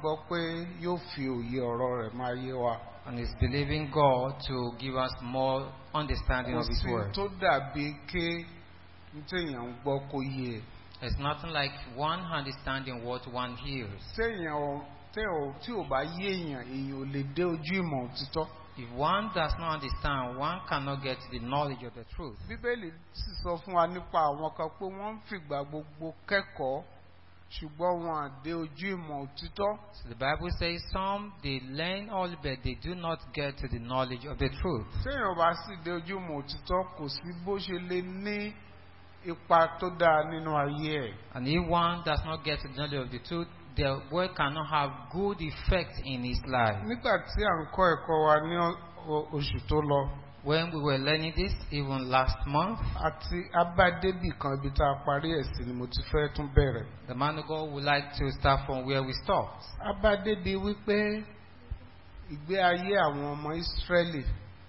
gbàgbọ́ pé yóò fi òye ọ̀rọ̀ rẹ̀ máa yé wa. and is believing God to give us more understanding kò of His sí Word. tó dàbí ké ní téèyàn ń gbọ́ kó yé e. It's nothing like one understanding what one hears. téèyàn ò téèyàn ò- tí ò bá yé èèyàn èèyàn ò lè dé ojú ìmọ̀ òtítọ́. If one does not understand, one cannot get the knowledge of the truth. bíbélì sì sọ fún wa nípa àwọn kan pé wọ́n ń fìgbà gbogbo kẹ́kọ̀ọ́ ṣùgbọ́n wọn à dé ojú ìmọ̀ òtítọ́. So the Bible says some they learn all but they do not get to the knowledge of the truth. téèyàn ò bá sì dé ojú ìmọ̀ òtítọ́ kò sí bó ṣe lè ní ipa tó dáa nínú ayé ẹ̀. And if one does not get to the knowledge of the truth, the word cannot have good effect in his life. nígbà tí à ń kọ́ ẹ̀kọ́ wa ní ọ- o- oṣù tó lọ When we were learning this, even last month, àti abádébì kan ibi tá a parí ẹ̀ sí ni mo ti fẹ́ tún bẹ̀rẹ̀. the man of God would like to start from where we stopped. abádébì wípé ìgbé ayé àwọn ọmọ ìsírẹ́lì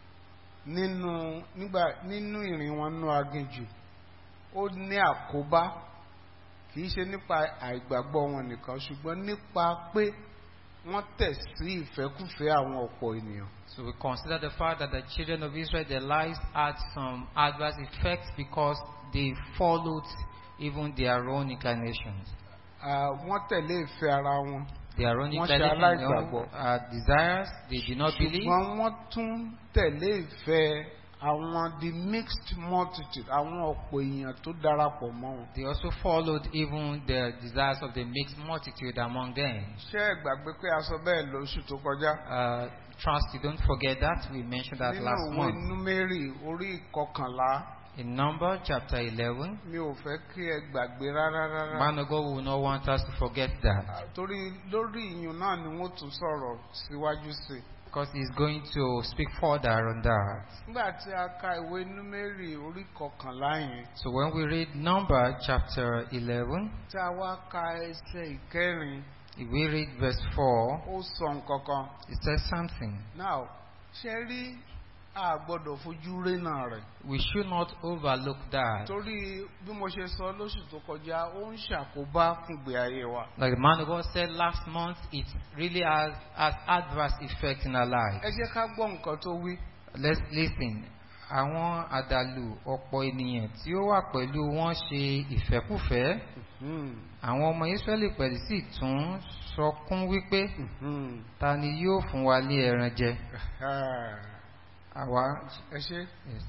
nínú nígbà nínú ìrìn wọn nú aginjù ó ní àkóbá kì í ṣe nípa àìgbàgbọ́ wọn nìkan ṣùgbọ́n nípa pé wọ́n tẹ̀ sí ìfẹ́kùfẹ́ àwọn ọ̀pọ̀ ènìyàn. So we consider the fact that the children of Israel, their lives had some adverse effects because they followed even their own inclinations. Ah, wọ́n tẹ̀lé ìfẹ́ ara wọn Their own Wọ́n ṣe inclinations, their own, aláìgbàgbọ́. uh, desires, they did not believe. ṣùgbọ́n wọ́n tún tẹ̀lé ìfẹ́ àwọn the mixed multitude àwọn ọ̀pọ̀ èèyàn tó darapọ̀ mọ́ wọn. They also followed even the desires of the mixed multitude among them. ṣé ẹ gbàgbé pé a sọ bẹ́ẹ̀ lóṣù tó kọjá Uh, trust you don't forget that. We mentioned that nínú last ìwé month. númérì orí ìkọkànlá In Number chapter 11, mi ò fẹ́ kí ẹ gbàgbé rárá rárá. man of God will not want us to forget that Ah, torí lórí ìyún náà ni wọ́n tún sọ̀rọ̀ síwájú sí i. because he's going to speak further on that. nígbà tí a ka ìwé númérì orí ìkọkànlá yẹn So when we read Number chapter 11, tí a wá ka ẹsẹ̀ ìkẹrin if we read verse 4, ó sọ nǹkan kan. it says something. now ṣe rí a gbọ́dọ̀ fojú rénà rẹ̀ We should not overlook that. torí bí mo ṣe sọ lóṣù tó kọjá ó ń ṣàkóbá fún ìgbé ayé wa. Like the man of God said last month, it really has, has adverse effect in our life. ẹ jẹ́ ká gbọ́ nǹkan tó wí. Let's listen. Àwọn àdàlù ọ̀pọ̀ ènìyàn tí ó wà pẹ̀lú wọn ṣe ìfẹ́kùfẹ́. Àwọn ọmọ Ísírẹ́lì pẹ̀lú sì tún sọkún wípé ta ni yóò fún wa lé ẹran jẹ? Àwa. ẹ ṣe Yes.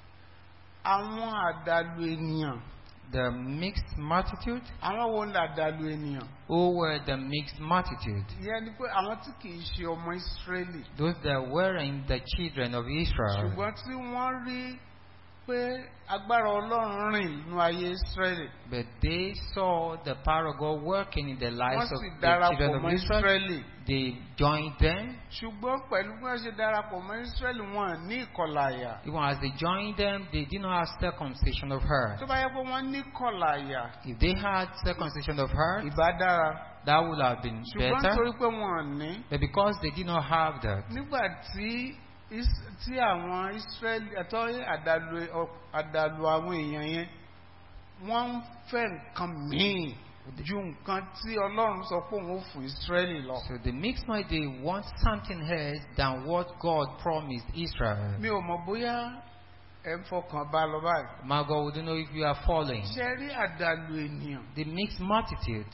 àwọn àdàlù ènìyàn The mixed multitude. àwọn wo ni àdàlù ènìyàn. Who were the mixed multitude? ìyẹn ni pé àwọn tí kì í ṣe ọmọ ìsírẹ́lì Those that weren't the children of Israel. ṣùgbọ́n tí wọ́n rí pé agbára ọlọ́run rìn nínú ayé ìsírẹ́lì But they saw the power of God working in the wọ́n lives of sì the darapọ̀ children mọ́ of Israel. ìsírẹ́lì. They joined them. ṣùgbọ́n pẹ̀lú bí wọ́n ṣe darapọ̀ mọ́ ìsírẹ́lì wọn ní ìkọlà àyà. Even as they joined them, they did not have circumcision of heart. tó bá yẹ pé wọ́n ní ìkọlà àyà If they had circumcision of heart, ìbá dára. that would have been ṣùgbọ́n better. torí pé wọn ò ní. But because they did not have that, nígbà tí Is- tí àwọn ìsírẹ́lì ẹ̀tọ́ àdàlù ọ- àdàlù àwọn èèyàn yẹn wọ́n ń fẹ́ nǹkan míì ju nǹkan tí ọlọ́run sọ pé òun ó fún ìsírẹ́lì lọ. so the mixed mind they want something else than what God promised Israel. mi ò mọ̀ bóyá ẹ ń fọkàn bá lọ báyìí. My God, we don't know if you are following. ṣe rí àdàlù ènìyàn The mixed multitude,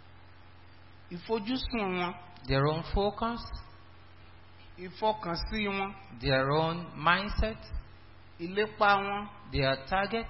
ìfojúsùn wọn their own focus, ìfọkànsí wọn their own mindset, ìlépa wọn their target,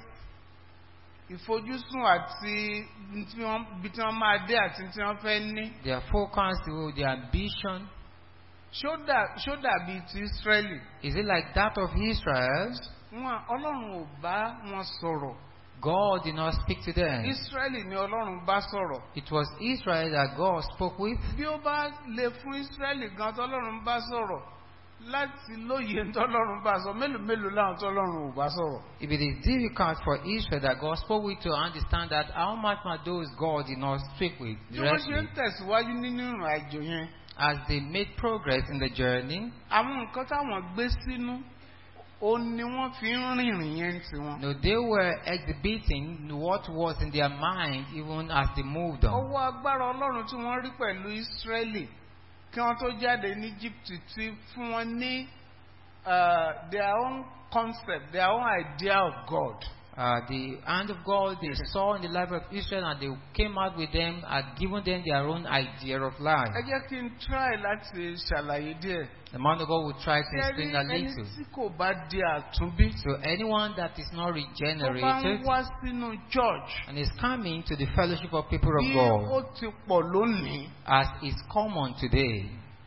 ìfojúsùn àti ibi tí wọ́n- ibi tí wọ́n máa dé àti tí wọ́n fẹ́ ní. their focus, their ambition. ṣó dà- ṣó dàbí ti ìsírẹ́lì. Is it like that of Israel? wọn ọlọ́run ò bá wọn sọ̀rọ̀ God did not speak to them. ìsírẹ́lì ni ọlọ́run bá sọ̀rọ̀ It was Israel that God spoke with. bí ó bá lè fún ìsírẹ́lì gan tọ́lọ́run bá sọ̀rọ̀ láti lóye tọ́lọ́run bá sọ mélòó mélòó láwọn tọ́lọ́run ò bá sọ̀rọ̀ If it is difficult for Israel that God spoke with to understand that, how much more those God did not speak with bí wọ́n ṣe ń directly? tẹ̀síwájú nínú ìrìn àjò yẹn As they made progress in the journey, àwọn nǹkan táwọn gbé sínú ó ní wọ́n fi ń rìnrìn yẹn tiwọn. No, they were exhibiting what was in their mind even as they moved on. ọwọ́ agbára ọlọ́run tí wọ́n rí pẹ̀lú Ísírẹ́lì kí wọ́n tó jáde ní Egypt ti fún wọn ní uh, their own concept their own idea of God. Uh, the hand of God they saw in the life of Israel and they came out with them had given them their own idea of life. ẹ jẹ́ kí n try láti ṣàlàyé díẹ̀. The man of God will try to Ṣé rí explain a ẹni little. tí kò bá di àtúnbí So anyone that is not tó bá ń regenerated wá sínú church and is coming to the fellowship of people of bí God ó ti pọ̀ lónìí as is common today,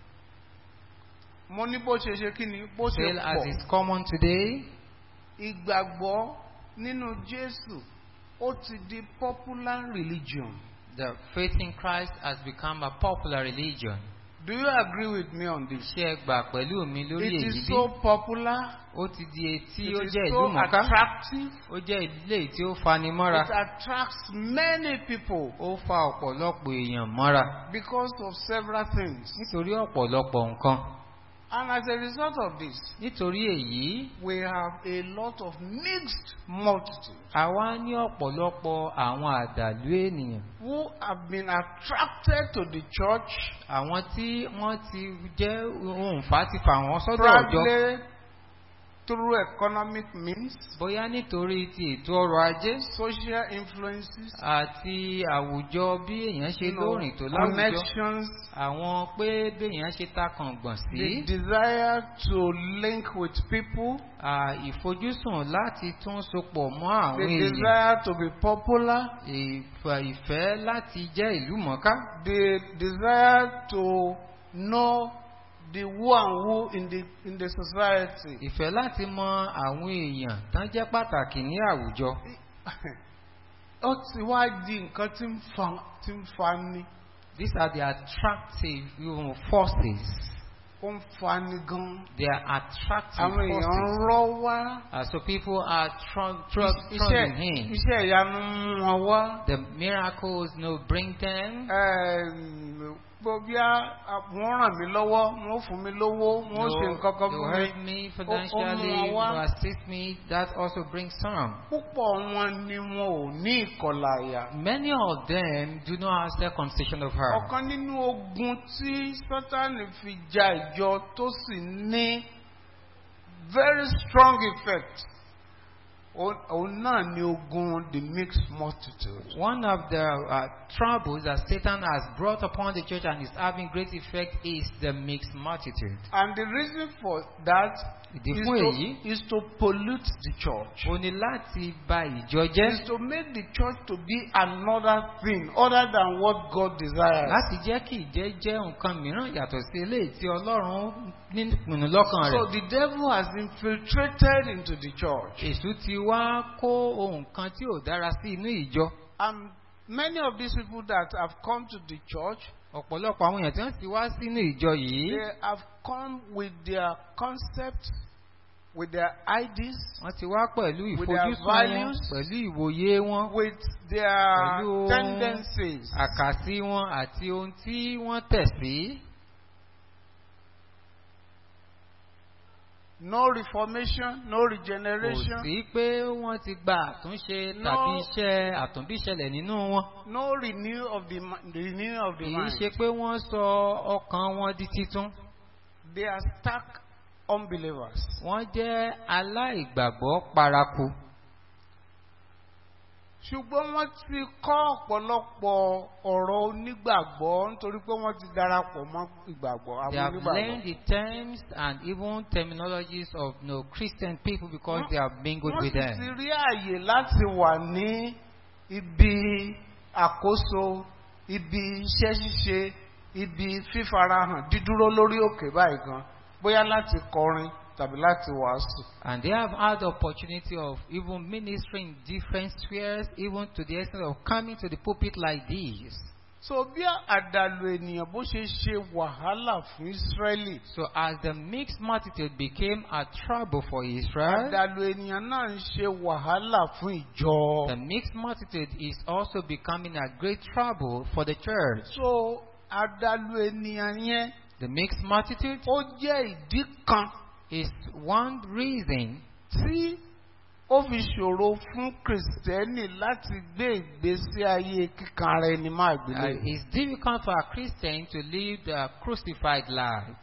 mo ní bó ṣe ṣe kí ni bó ṣe still as pọ̀ is common today, ìgbàgbọ́ nínú Jésù ó ti di popular religion. the faith in Christ has become a popular religion. Do you agree with me on this? Ṣé ẹ gbà pẹ̀lú mi lórí It èyí is bí? so popular. Ó ti di etí It ó is jẹ́ so ìlú mọ̀ká. attractive. Ó jẹ́ ilé tí ó fani mọ́ra. It attracts many people Ó fa ọ̀pọ̀lọpọ̀ èèyàn mọ́ra because of several things. nítorí ọ̀pọ̀lọpọ̀ nǹkan. And as a result of this, Nítorí èyí, we have a lot of mixed multitudes àwa ní ọ̀pọ̀lọpọ̀ àwọn àdàlú ènìyàn. who have been attracted to the church Àwọn tí wọ́n ti jẹ́ ohun fà ti fà wọ́n sọ́dọ̀ ọ̀jọ́. probably through economic means, Bóyá nítorí ti ètò ọrọ̀ ajé social influences, àti àwùjọ bí èèyàn ṣe you know, lóòrìn tó láwùjọ. connections, Àwọn pé bí èèyàn ṣe takàn gbọ̀n the sí. desire to link with people, à, Ìfojúsùn láti tún sopọ̀ mọ́ àwọn the èèyàn. desire to be popular, Ìfà- Ìfẹ́ láti jẹ́ ìlú mọ̀ká. the desire to know the who and who in the in the society. Ìfẹ́ láti mọ àwọn èèyàn tán jẹ́ pàtàkì ní àwùjọ. ó ti wá di nǹkan tí ń fa tí ń fa ni These are the attractive you know, forces. ó ń fa ni gan. They are attractive àwọn èèyàn ń forces. rọ́ wá. Uh, so people are throng, throng, iṣẹ́ thronging in. iṣẹ́ ìyanu ń mú wọn wá. The miracles you know, bring them. Ẹ̀m, gbogbo bí wọ́n ràn mí lọ́wọ́ wọ́n fún mi lówó wọ́n ṣe nǹkan kan they fún will mi. help me Ó- ó mú financially, wọn you wá. know, assist me. That also brings some. púpọ̀ wọn ni wọn ò ní ìkọlà àyà. Many of them do not have circumcision of heart. ọ̀kan nínú ogun tí sátani fi ja ìjọ tó sì ní very strong effect òun òun náà ni ogun the mixed multitude. One of the uh, troubles that Satan has brought upon the church and is having great effect is the mixed multitude. and the reason for that Ìdí is fún to, èyí, is to pollute the church. ó ní láti ba ìjọ is jẹ́, to make the church to be another thing other than what God desires. láti jẹ́ kí ìjẹ́ jẹ́ nǹkan mìíràn yàtọ̀ sí eléyìí tí Ọlọ́run ní ìpinnu lọ́kàn so rẹ̀. the devil has infiltrated into the church. Èṣù ti wá kó ohun kan tí ò dára sí inú ìjọ. And many of these people that have come to the church, Ọ̀pọ̀lọpọ̀ àwọn èèyàn tí wọ́n ti wá sínú ìjọ yìí, they have come with their concepts, with their ideas, wọ́n ti wá pẹ̀lú With their ìfojúsùn wọn, values, pẹ̀lú ìwòye wọn. with their Pẹ̀lú tendencies. àkàsí wọn àti ohun tí wọ́n tẹ̀ sí. No reformation, no Kò regeneration, sí pé wọ́n ti gba àtúnṣe tàbí No. iṣẹ́ àtúnbíṣẹlẹ̀ nínú wọn. no renew of the mi- the renewing of the Kì í mind. ṣe pé wọ́n sọ ọkàn wọn di titun. They are stuck unbelievers. Wọ́n jẹ́ aláìgbàgbọ́ paraku. ṣùgbọ́n wọ́n ti kọ́ ọ̀pọ̀lọpọ̀ ọ̀rọ̀ onígbàgbọ́ nítorí pé wọ́n ti darapọ̀ mọ́ ìgbàgbọ́ They àwọn have learned onígbàgbọ́. the terms and even terminologies of you know, Christian people because they have mingled wọ́n with sì ti them. rí àyè láti wà ní ibi àkóso ibi iṣẹ́ ṣíṣe ibi fífarahàn dídúró lórí òkè báyìí gan bóyá láti kọrin tàbí láti wàásù. And they have had the opportunity of even ministering in different spheres, even to the extent of coming to the pulpit like this. so bí àdàlù ènìyàn bó ṣe ṣe wàhálà fún Ísírẹ́lì So as the mixed multitude became a trouble for Israel, àdàlù ènìyàn náà ń ṣe wàhálà fún ìjọ. the mixed multitude is also becoming a great trouble for the church. so àdàlù ènìyàn yẹn The mixed multitude ó jẹ́ ìdí kan is one reason tí ó fi ṣòro fún kìrìsìtẹ́nì láti gbé ìgbésí ayé kíkanra ẹni máa uh, gbélé. it's difficult for a Christian to live the crucified life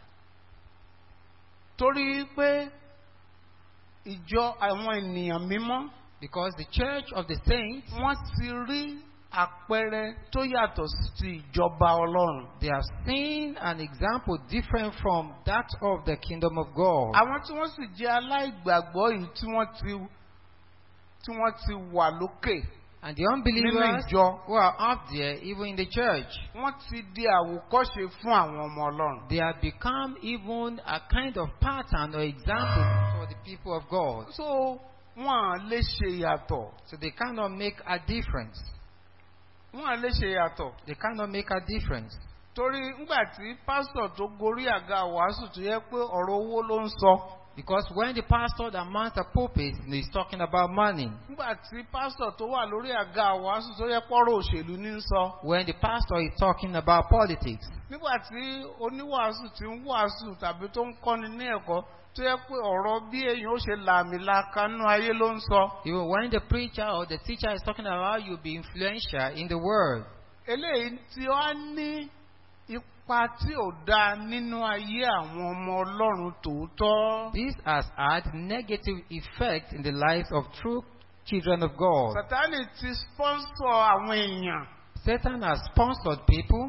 torí pé ìjọ àwọn ènìyàn mímọ́ because the church of the saints wọ́n ti rí àpẹẹrẹ tó yàtọ̀ sí ìjọba ọlọ́run. they have seen an example different from that of the kingdom of God. àwọn tí wọ́n sì jẹ́ aláìgbàgbọ́ yìí tí wọ́n ti tí wọ́n ti wà lókè And the unbelievers nínú ìjọ who are up there, even in the church, wọ́n ti di àwòkọ́ṣe fún àwọn ọmọ ọlọ́run. they have become even a kind of pattern or example for the people of God. so wọ́n á lè ṣe yàtọ̀ So they cannot make a difference. wọ́n á lè ṣe yàtọ̀ They cannot make a difference. torí ńgbà tí pásítọ̀ tó gorí àga wàásù tó yẹ pé ọ̀rọ̀ owó ló ń sọ Because when the pastor that mounts a pulpit is talking about money, ńgbà tí pásítọ̀ tó wà lórí àga wàásù tó yẹ pọ́rọ̀ òṣèlú ní ń sọ when the pastor is talking about politics, nígbà tí oníwàásù ti ń wàásù tàbí tó ń kọ́ni ní ẹ̀kọ́ tó yẹ pé ọ̀rọ̀ bí èèyàn ó ṣe làmìlaka nínú ayé ló ń sọ even when the preacher or the teacher is talking about how you be influential in the world, eléyìí tí ó ní ipa tí ò dáa nínú ayé àwọn ọmọ ọlọ́run tòótọ́. this has had negative effect in the lives of true children of God. sátánì ti sponsor àwọn èèyàn Satan has sponsored people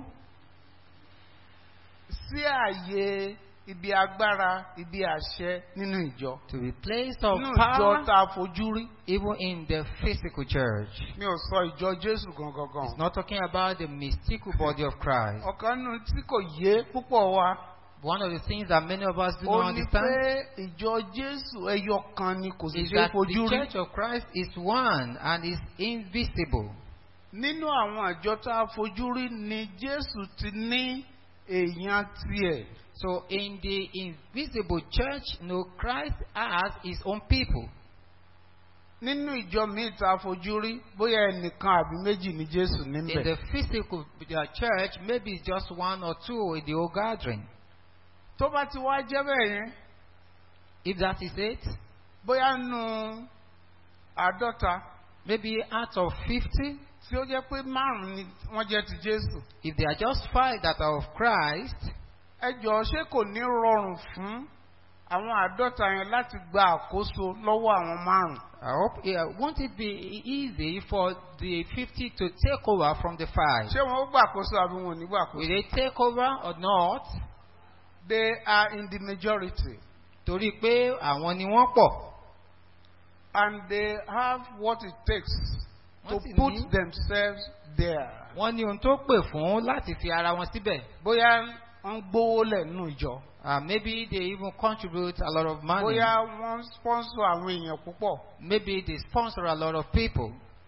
sí ààyè ibi agbára ibi àṣẹ nínú ìjọ. to be placed of nínú ìjọ power tá a fojú rí. even in the physical church. mi ò sọ ìjọ jésù gangan It's gan. not talking about the mystical body of Christ. ọ̀kan nínú tí kò yé púpọ̀ wa. One of the things that many of us do ó not ní understand pé ìjọ jésù ẹyọ kan ni kò sì is ṣe é that fojú the rí. church of Christ is one and is invisible. nínú àwọn àjọ tá a fojú rí ni jésù ti ní èèyàn tiẹ̀. So in the invisible church, no, Christ has his own people. nínú ìjọ míì tá a fojú rí bóyá ẹnìkan àbí méjì ni jésù In níbẹ̀. the physical uh, church, maybe it's just one or two in the whole gathering. tó bá ti wá jẹ́ bẹ́ẹ̀ yẹn If that is it, bóyá nu àádọ́ta maybe out of 50, tí ó jẹ́ pé márùn-ún ni wọ́n jẹ́ ti jésù. if there are just five that are of Christ, ẹ jọ̀ọ́ ṣé kò ní rọrùn fún àwọn àádọ́ta yẹn láti gba àkóso lọ́wọ́ àwọn márùn-ún. I hope, yeah, won't it be easy for the 50 to take over from the five? ṣé wọn ó gbàkóso àbí wọn ò ní Will gbàkóso. they take over or not? they are in the majority Torí pé àwọn ni wọ́n pọ̀. and they have what it takes to Wọ́n sì put ní- themselves there. Wọ́n ní ohun tó pè fún láti fi ara wọn síbẹ̀. bóyá wọ́n gbówó lẹ̀ nínú ìjọ. Uh, maybe they even contribute a lot of money. bóyá wọ́n sponsor àwọn èèyàn púpọ̀. Maybe they sponsor a lot of people.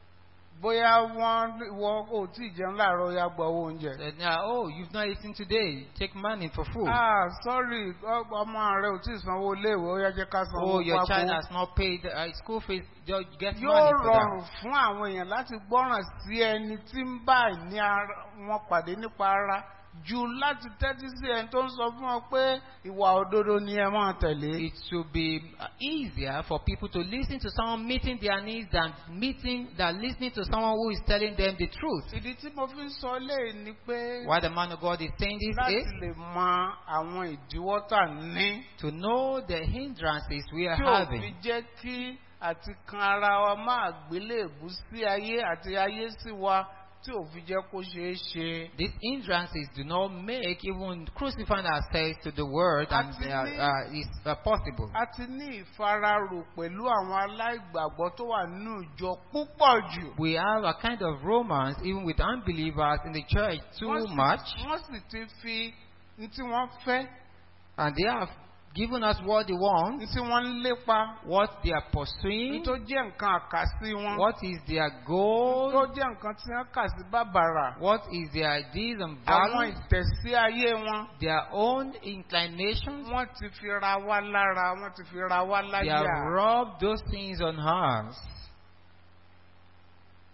bóyá wọ́n wọ ò tí ì jẹun láàárọ̀ ya gba owó oúnjẹ. Said, "Now, oh, you've not eaten today. Take money for food. ah sorry ọ- ọmọ rẹ ò tí ì sanwó iléèwé ó yá jẹ́ ká sanwó oh, your child pákó. has not paid uh, school fees. Just get yóò money for rọrùn that. fún àwọn èèyàn láti gbọ́ràn sí ẹni tí ń bá ní ara wọn pàdé nípa ara ju láti tẹ́tí sí ẹni tó ń sọ fún ọ pé ìwà òdodo ni ẹ máa tẹ̀lé. It should be uh, easier for people to listen to someone meeting their needs than meeting than listening to someone who is telling them the truth. ìdí tí mo fi ń sọ léè ni pé Why the man of God is saying this láti is lè mọ àwọn ìdíwọ́ tà ní to know the hindrances we are tí ò fi having. jẹ́ kí àti kan ara wa máa gbélébù sí ayé àti ayé sí wa tí ò fi jẹ́ kó ṣeé ṣe. These hindrances do not make even crucifying ourselves to the word and Àti uh, ní- uh, is uh, possible. a ti ní ìfararò pẹ̀lú àwọn aláìgbàgbọ́ tó wà nínú ìjọ púpọ̀ jù. We have a kind of romance even with unbelievers in the church too Wọ́n sì- much, wọ́n sì ti fi ní tí wọ́n fẹ́ and they have given us what they want, ní tí wọ́n ń lépa what they are ní pursuing, tó jẹ́ nǹkan àkàsí wọn. what is their tó goal, jẹ́ nǹkan tí wọ́n kà sí bàbàrà. what is their ideas and àwọn values, ìtẹ̀sí ayé wọn. their own inclinations. wọ́n ti fi ra wá lára wọ́n ti fi ra wá They have láyà. rubbed those things on us.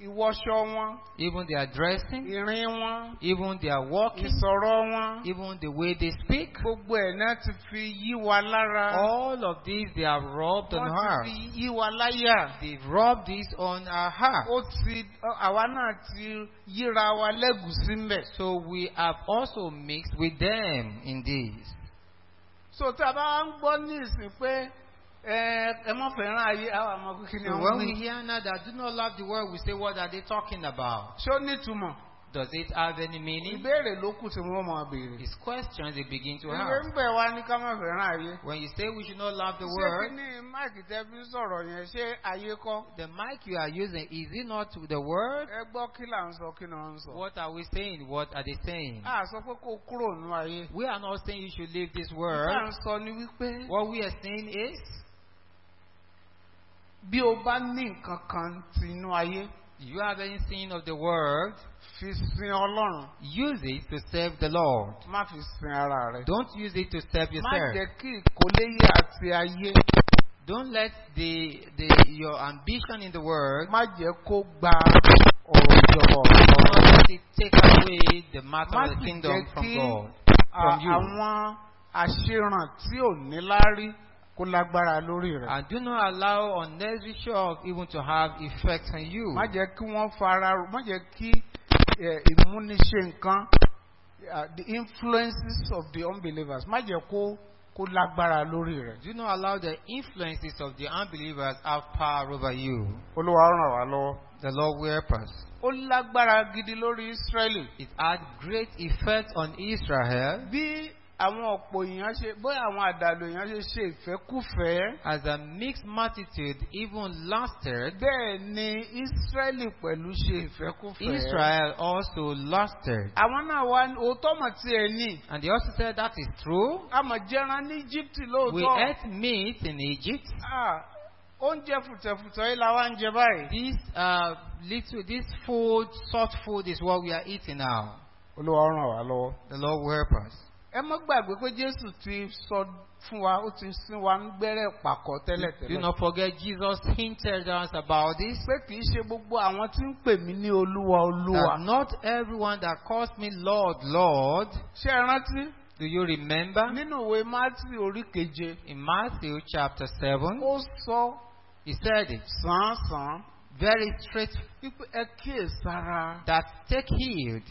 ìwọṣọ wọn even their dressing, ìrìn wọn even their walking, ìsọ̀rọ̀ wọn even the way they speak. gbogbo ẹ̀ náà ti fi yí wa lára All of these they have rubbed on wọ́n her. ti fi yí wa láyà They've rubbed this on our heart. ó ti àwa náà ti yíra wa lẹ́gùsí mbẹ̀. So we have also mixed with them in this. so tí a bá wá ń gbọ́ ní ìsìn pé ẹ ẹ mọ̀ fẹ́ràn ayé àwọn àmọ́ kí ni So wọ́n when we wí. hear now that do not love the world, we say, what are they talking about? ṣó nítumọ̀ Does it have any meaning? ìbéèrè ló kù tí wọ́n máa béèrè. It's questions they begin to ìwé ask. ń bẹ̀ wá ní ká má fẹ́ràn ayé. When you say we should not love the ṣé kí world, ni máìkì tẹ́ fi ń sọ̀rọ̀ yẹn ṣé ayé kọ́. the mic you are using, is it not the word? ẹ gbọ́ kí là ń sọ kí ni wọ́n ń sọ. What are we saying? What are they saying? a sọ pé kó kúrò nínú ayé. We are not saying you should leave this tá à world. ń sọ ni wípé What we are saying is, bí o bá ní nǹkan kan ti inú ayé you have anything of the world, fi sin ọlọ́run use it to serve the Lord. má fi sin ara rẹ. Don't use it to serve má yourself. jẹ́ kí ìkóléyè àti ayé Don't let the, the your ambition in the world má jẹ́ kó gba ọ̀rọ̀ ìjọba ọ̀rọ̀. don't let it take away the matter má of the sì kingdom jẹ́ from kí God. à- from you. àwọn àṣeràn tí ò ní láárí kó lágbára lórí rẹ̀. And do not allow unnecessary show even to have effect on you. má jẹ́ kí wọ́n fara má jẹ́ kí eh, ìmúniṣe nǹkan uh, the influences of the unbelievers má jẹ́ kó kó lágbára lórí rẹ̀. Do not allow the influences of the unbelievers have power over you. olúwa ràn wá lọ́wọ́. The Lord will help us. ó lágbára gidi lórí Ísírẹ́lì. It had great effect on Israel bí àwọn ọ̀pọ̀ èèyàn ṣe bóyá àwọn àdàlù èèyàn ṣe ṣe ìfẹ́kúfẹ̀ẹ́. as a mixed multitude even lasted. bẹ́ẹ̀ ni Ísírẹ́lì pẹ̀lú ṣe ìfẹ́kúfẹ̀ẹ́. Israel also lasted. àwọn náà wá ní- òótọ́ mọ̀ tí ẹ ní. And they also said that is true. àmọ̀ jẹran ní Íjíbítì We lóòótọ́. ate meat in Egypt. Ah, oúnjẹ fùtẹ̀fùtẹ̀ yìí la wá ń jẹ báyìí. This uh, little, this food, salt food, is what we are eating now. olúwa ràn wá lọ́wọ́. The Lord will help us. ẹ mọ́ gbàgbé pé Jésù ti sọ fún wa ó ti sin wa ń gbẹ́rẹ́ pàkọ́ Do tẹ́lẹ̀tẹ́lẹ̀. not forget Jesus hinted us about this. pé kì í ṣe gbogbo àwọn tí ń pè mí ní olúwa olúwa. That not everyone that calls me Lord, Lord. ṣé ẹ rántí? Do you remember nínú ìwé Mátì orí keje in Matthew chapter 7? ó sọ He said it sàn-án very straight wípé ẹ kíyèsára that take heed,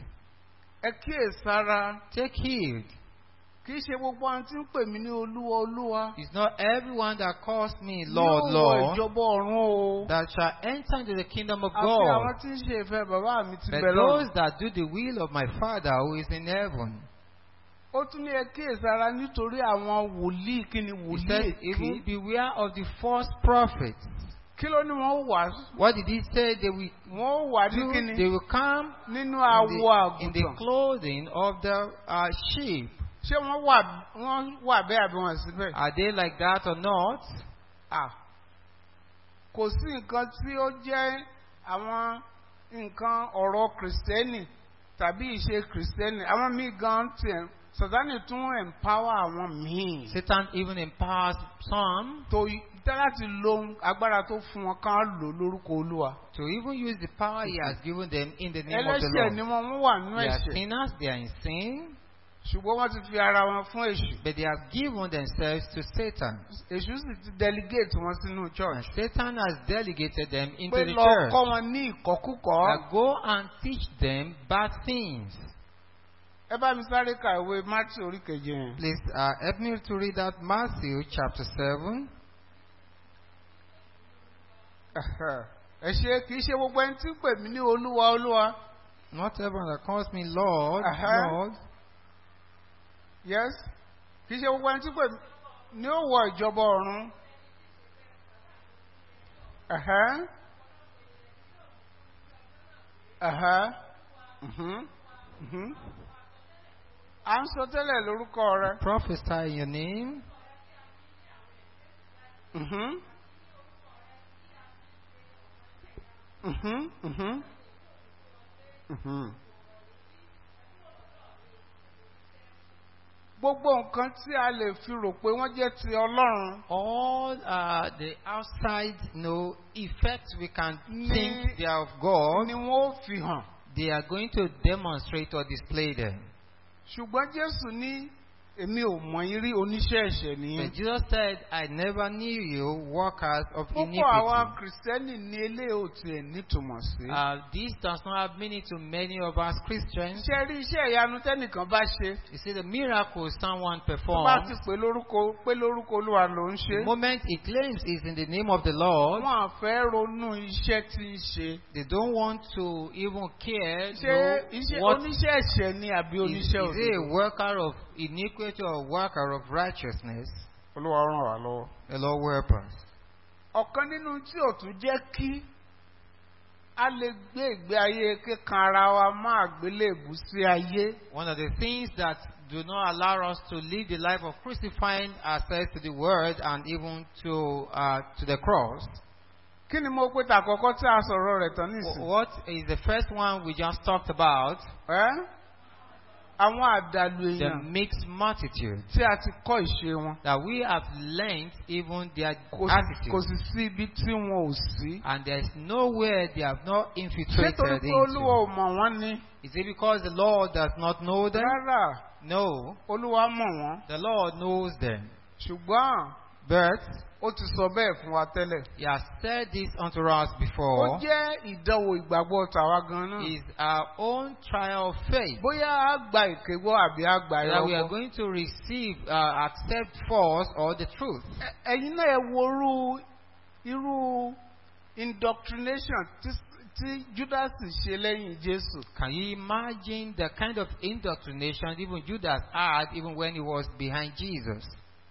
ẹ kíyèsára take heed. kì í ṣe gbogbo àwọn tí ń pè mí ní olúwa olúwa. It's not everyone that calls me yóò Lord, wọ Lord ìjọba ọ̀run o. that shall enter into the kingdom of àfi àwọn God. tí ń ṣe ìfẹ́ bàbá mi ti But bẹ̀ those lọ́run. that do the will of my Father who is in heaven. ó tún ní ẹ kíyèsára nítorí àwọn wòlíì kí ni He wòlíì said, even èké. beware of the false prophets. kí ló ní wọ́n wà What did he say? They will wọ́n wà ní do, kíni they will come nínú in awọ the, in the àgùntàn. clothing of the uh, sheep. ṣé wọ́n wà wọ́n wà bẹ́ẹ̀ àbí wọ́n síbẹ̀? Are they like that or not? Ah. kò sí nǹkan tí ó jẹ́ àwọn nǹkan ọ̀rọ̀ kìrìsìtẹ́nì tàbí ìṣe kìrìsìtẹ́nì àwọn míì gan tiẹ̀ sàtánì tún empower àwọn míì Satan even empowers some tó tẹ́ láti lo agbára tó fún wọn kán lò lórúkọ olúwa. to even use the power he has given them in the name of the ẹlẹ́ṣẹ̀ ni Lord. wọ́n wọ́n wà nínú They are ẹ̀ṣẹ̀ sinners, they are in sin, ṣùgbọ́n wọ́n ti fi ara wọn fún èṣù. but they have given themselves to Satan. èṣù sì ti delegate wọn sínú And church. Satan has delegated them into pé the lọ church. kọ́ wọn ní ìkọ́kúkọ́. That go and teach them bad things. ẹ bá mi sáré ka ìwé Matthew orí keje yẹn. Please uh, help me to read that Matthew chapter 7. ẹ ṣe kì í ṣe gbogbo ẹni tí ń pè mí ní olúwa olúwa. Not everyone that calls me Lord, Uh-huh. Lord, yes kì í ṣe gbogbo ẹni tí ń pè mí ní ó wọ ìjọba ọ̀run. Ẹ̀hẹ́. Ẹ̀hẹ́. Mhm. Mhm. à ń sọ tẹ́lẹ̀ lórúkọ rẹ. prophesy in your name, Mhm. Mhm. Mhm. Mhm. gbogbo nǹkan tí a lè fi rò pé wọ́n jẹ́ ti ọlọ́run All uh, the outside no effects we can Ni- think they are of God, ni wọ́n ó fi hàn they are going to demonstrate or display them. ṣùgbọ́n jésù ní èmi ò mọ̀ yín rí oníṣẹ́ ẹ̀ṣẹ̀ But nìyẹn. Jesus said, I never knew you, workers of púpọ̀ àwọn iniquity. kìrìsìtẹ́nì ní eléyìí ò tiẹ̀ nítumọ̀ sí. Uh, this does not have meaning to many of us Christians. ṣé rí iṣẹ́ ìyanu tẹ́nìkan bá ṣe You see, the miracle someone tó bá ti performs, pè lórúkọ pé lórúkọ olúwa ló ń the ṣe. moment he claims is in the name of the Lord, wọn à fẹ́ ronú iṣẹ́ tí ń ṣe. they don't want to even care ṣé know iṣẹ́ what oníṣẹ́ ẹ̀ṣẹ̀ ni àbí is, is oníṣẹ́ he a òdodo. worker of iniquity or a worker of righteousness. olúwa ràn wá lọ́wọ́. The Lord help us. ọ̀kan nínú tí ò tún jẹ́ kí a lè gbé ìgbé ayé kíkan ara wa má àgbélébù sí ayé. One of the things that do not allow us to live the life of crucifying ourselves to the word and even to uh, to the cross. kí ni mo pé tàkọ́kọ́ tí a sọ̀rọ̀ rẹ̀ tán Wh- nísìnyí. What is the first one we just talked about? ẹ́ àwọn àdàlù The èèyàn mixed multitude. tí a ti kọ́ ìṣe wọn. That we have learned even their kò sì- kò attitude. sì sí ibi tí wọn ò sí. And there is nowhere they have not ṣé torí infiltrated pé olúwa into. ò mọ̀ wọ́n ni. Is it because the Lord does not know them? rárá No. olúwa mọ̀ wọ́n. The Lord knows them. ṣùgbọ́n But ó ti sọ bẹ́ẹ̀ fún wa tẹ́lẹ̀. He has said this unto us ó before. jẹ́ ìdánwò ìgbàgbọ́ tàwa gan-an. Is our own trial of faith. bóyá a gba èké gbọ́ àbí a gba That we are ẹ̀rọ gbọ́. going to receive, uh, accept false or the truth. Ẹ- ẹ̀yin náà ẹ wo irú irú indoctrination tí tí Judas ṣe lẹ́yìn Jésù. Can you imagine the kind of indoctrination even Judas had even when he was behind Jesus?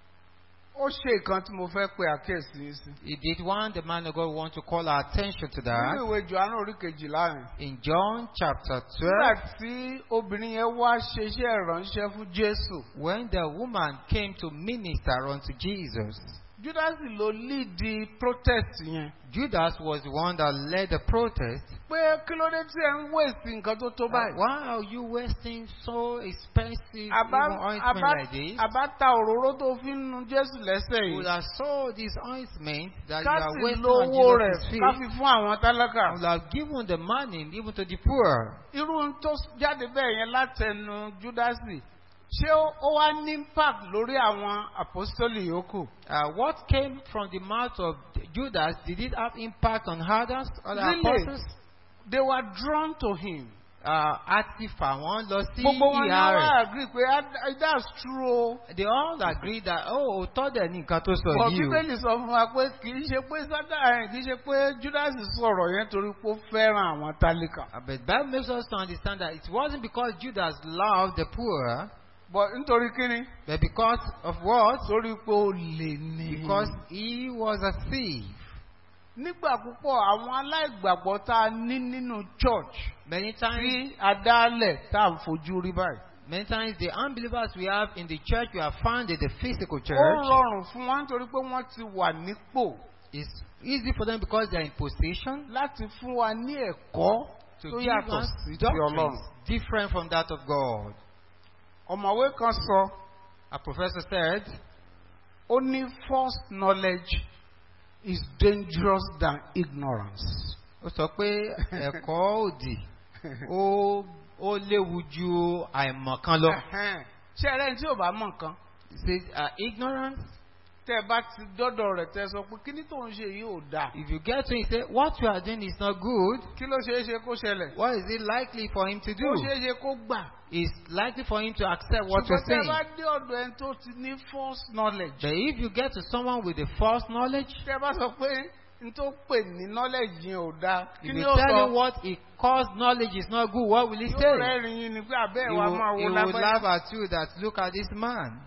ó ṣe nǹkan tí mo fẹ́ pe àkíyèsí yín sí. He did one, the man of God want to call our attention to nínú that. ìwé Jòhánù orí kejìlá yẹn. In John chapter nígbà 12, tí obìnrin yẹn wá ṣe iṣẹ́ ìránṣẹ́ fún Jésù. when the woman came to minister unto Jesus, Judas ló lead the protest yẹn. Judas was the one that led the protest. pé kí ló dé tí ẹ ń wèsì nǹkan tó tó báyìí. Why are you wasting so expensive àbá even ointment àbá like this? àbá ta òróró tó fi ń nu Jésù lẹ́sẹ̀ You would yìí. have sold this ointment that you ká are sì wasting lo on owó Jesus' rẹ̀ feet. ká fi fún àwọn tálákà. I would have given the money even to the poor. irú ohun tó jáde bẹ́ẹ̀ yẹn látẹnu Júdásì ṣé ó ó wá ní impact lórí àwọn apostoli yòókù. Uh, what came from the mouth of Judas, did it have impact on others, other Really? apostles? they were drawn to him. Uh, a ti fà wọ́n lọ sí gbogbo wọn ni ìhà wọ́n rẹ̀. agree pé "Ah, that's true o. They all agree that, oh, òótọ́ dẹ̀ ní nǹkan tó sọ bọ̀ yìí o. bíbélì sọ fún wa pé kì í ṣe pé sátà kì í ṣe pé Júdásì sọ̀rọ̀ yẹn torí pé ó fẹ́ràn àwọn tálíkà. Uh, But Bible makes us to understand that it wasn't because Judas loved the poor, bọ̀ nítorí kíni. but because of what? torí pé ó lè ní. Because he was a thief. nígbà púpọ̀ àwọn aláìgbàgbọ́ tá a ní nínú church Many times, tí adálẹ̀ tá à ń fojú rí báyìí. many times the unbelievers we have in the church, we have found in the physical ó church, rọrùn fún wọn nítorí pé wọ́n ti wà nípò it's easy for them because they are in position láti fún wa ní ẹ̀kọ́ to tó give yàtọ̀ us sí ti Ọlọ́run. doctrines different from that of God. ọ̀mọ̀wé kan sọ A professor said, ó ní false knowledge is dangerous than ignorance. ó sọ pé ẹ̀kọ́ òdì ó ó léwu ju àìmọ̀kan lọ. Ẹ̀hẹ́n. ṣé ẹ rẹ́ni tí ò bá mọ̀ nǹkan He says, uh, ignorance, tẹ́ ẹ bá ti dọ́dọ̀ rẹ̀ tẹ́ ẹ sọ pé kíní tó ń ṣe yìí ò dáa if you get to him, say, what you are doing is not good, kí ló ṣeé ṣe kó ṣẹlẹ̀ what is it likely for him to kó do? ṣeé ṣe kó gbà. It's likely for him to accept what you're ṣùgbọ́n tẹ́ ẹ bá saying. dé ọ̀dọ̀ ẹni tó ti ní false knowledge But if you get to someone with a false knowledge, tẹ́ ẹ bá sọ pé n tó pè ní knowledge yẹn ò dáa kí if ni you ó tell him sọ what he calls knowledge is not good, what will he yóò say? rẹ́rìn yín ni pé abẹ́ He ẹ̀ wá will, máa he wo will laugh lábẹ́. at you that look at this man.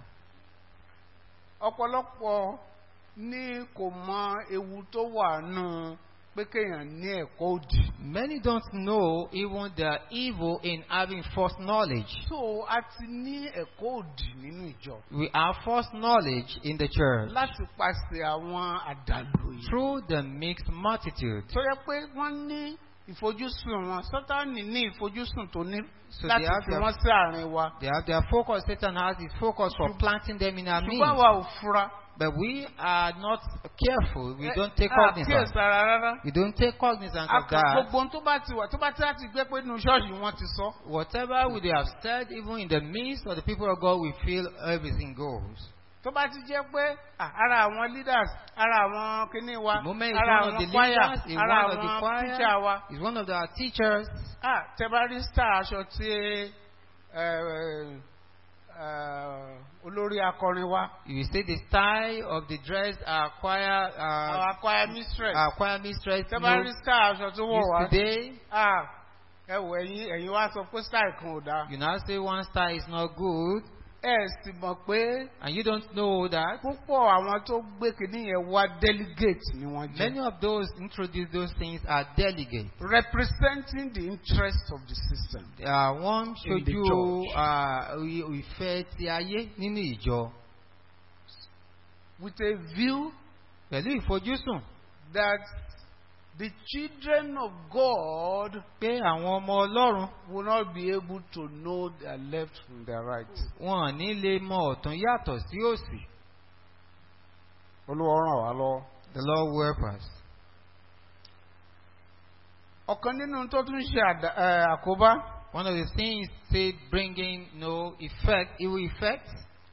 ọ̀pọ̀lọpọ̀ ní kò mọ ewu tó wà nù pé kéèyàn ní ẹ̀kọ́ òdì. Many don't know even the evil in having false knowledge. so a ti ní ẹ̀kọ́ òdì nínú ìjọ We have false knowledge in the church láti pàṣẹ àwọn àdàlù yìí. through the mixed multitude. tó yẹ pé wọ́n ní ìfojúsùn wọn sátánì ní ìfojúsùn tó ní So láti they have fi their- wọn sí àárín wa They have their focus, Satan has his focus for planting them in our ṣùgbọ́n midst. àwa ò fura But we are not careful. We Eh, don't take a cognizance. kíyèsára rárá We don't take cognizance A of kàn that. gbogbo ohun tó bá ti wà tó bá ti láti gbé pé inú ṣọ́ọ̀ṣì wọn ti sọ Whatever we have said, even in the midst of the people of God, we feel everything goes. tó bá ti jẹ́ pé ah, ara àwọn leaders ara àwọn kinní wa The moment is ara one of the àwọn choir leaders, is ara one of the àwọn teacher choir, wa is one of our teachers. ah tẹ bá rí star aṣọ tí eh, eh, olórí akọrin wa You see the style of the dress our choir, our uh, choir mistress our choir mistress tẹ bá rí knows star aṣọ tó wọ̀ wá is today. ah ẹ wọ ẹ̀yin ẹ̀yin wá sọ pé style kan ò dáa You now say one style is not good, ẹ sì mọ̀ pé and you don't know that. púpọ̀ àwọn tó gbé kinní yẹn wá delegate ni wọ́n jẹ́. Many of those introduce those things are delegates. representing the interest of the system. Uh, wọ́n In the ṣojú church. uh, i- ìfẹ́ ti ayé nínú ìjọ With a view pẹ̀lú ìfojúsùn that the children of God pé àwọn ọmọ Ọlọ́run will not be able to know their left from their right. wọn ò ní lè mọ ọ̀tún yàtọ̀ sí òsì. Olúwa ràn wá lọ́wọ́. The Lord will help us. Ọ̀kan nínú tó tún ṣe àdá- eh, àkóbá One of the things say bringing no effect, evil effect,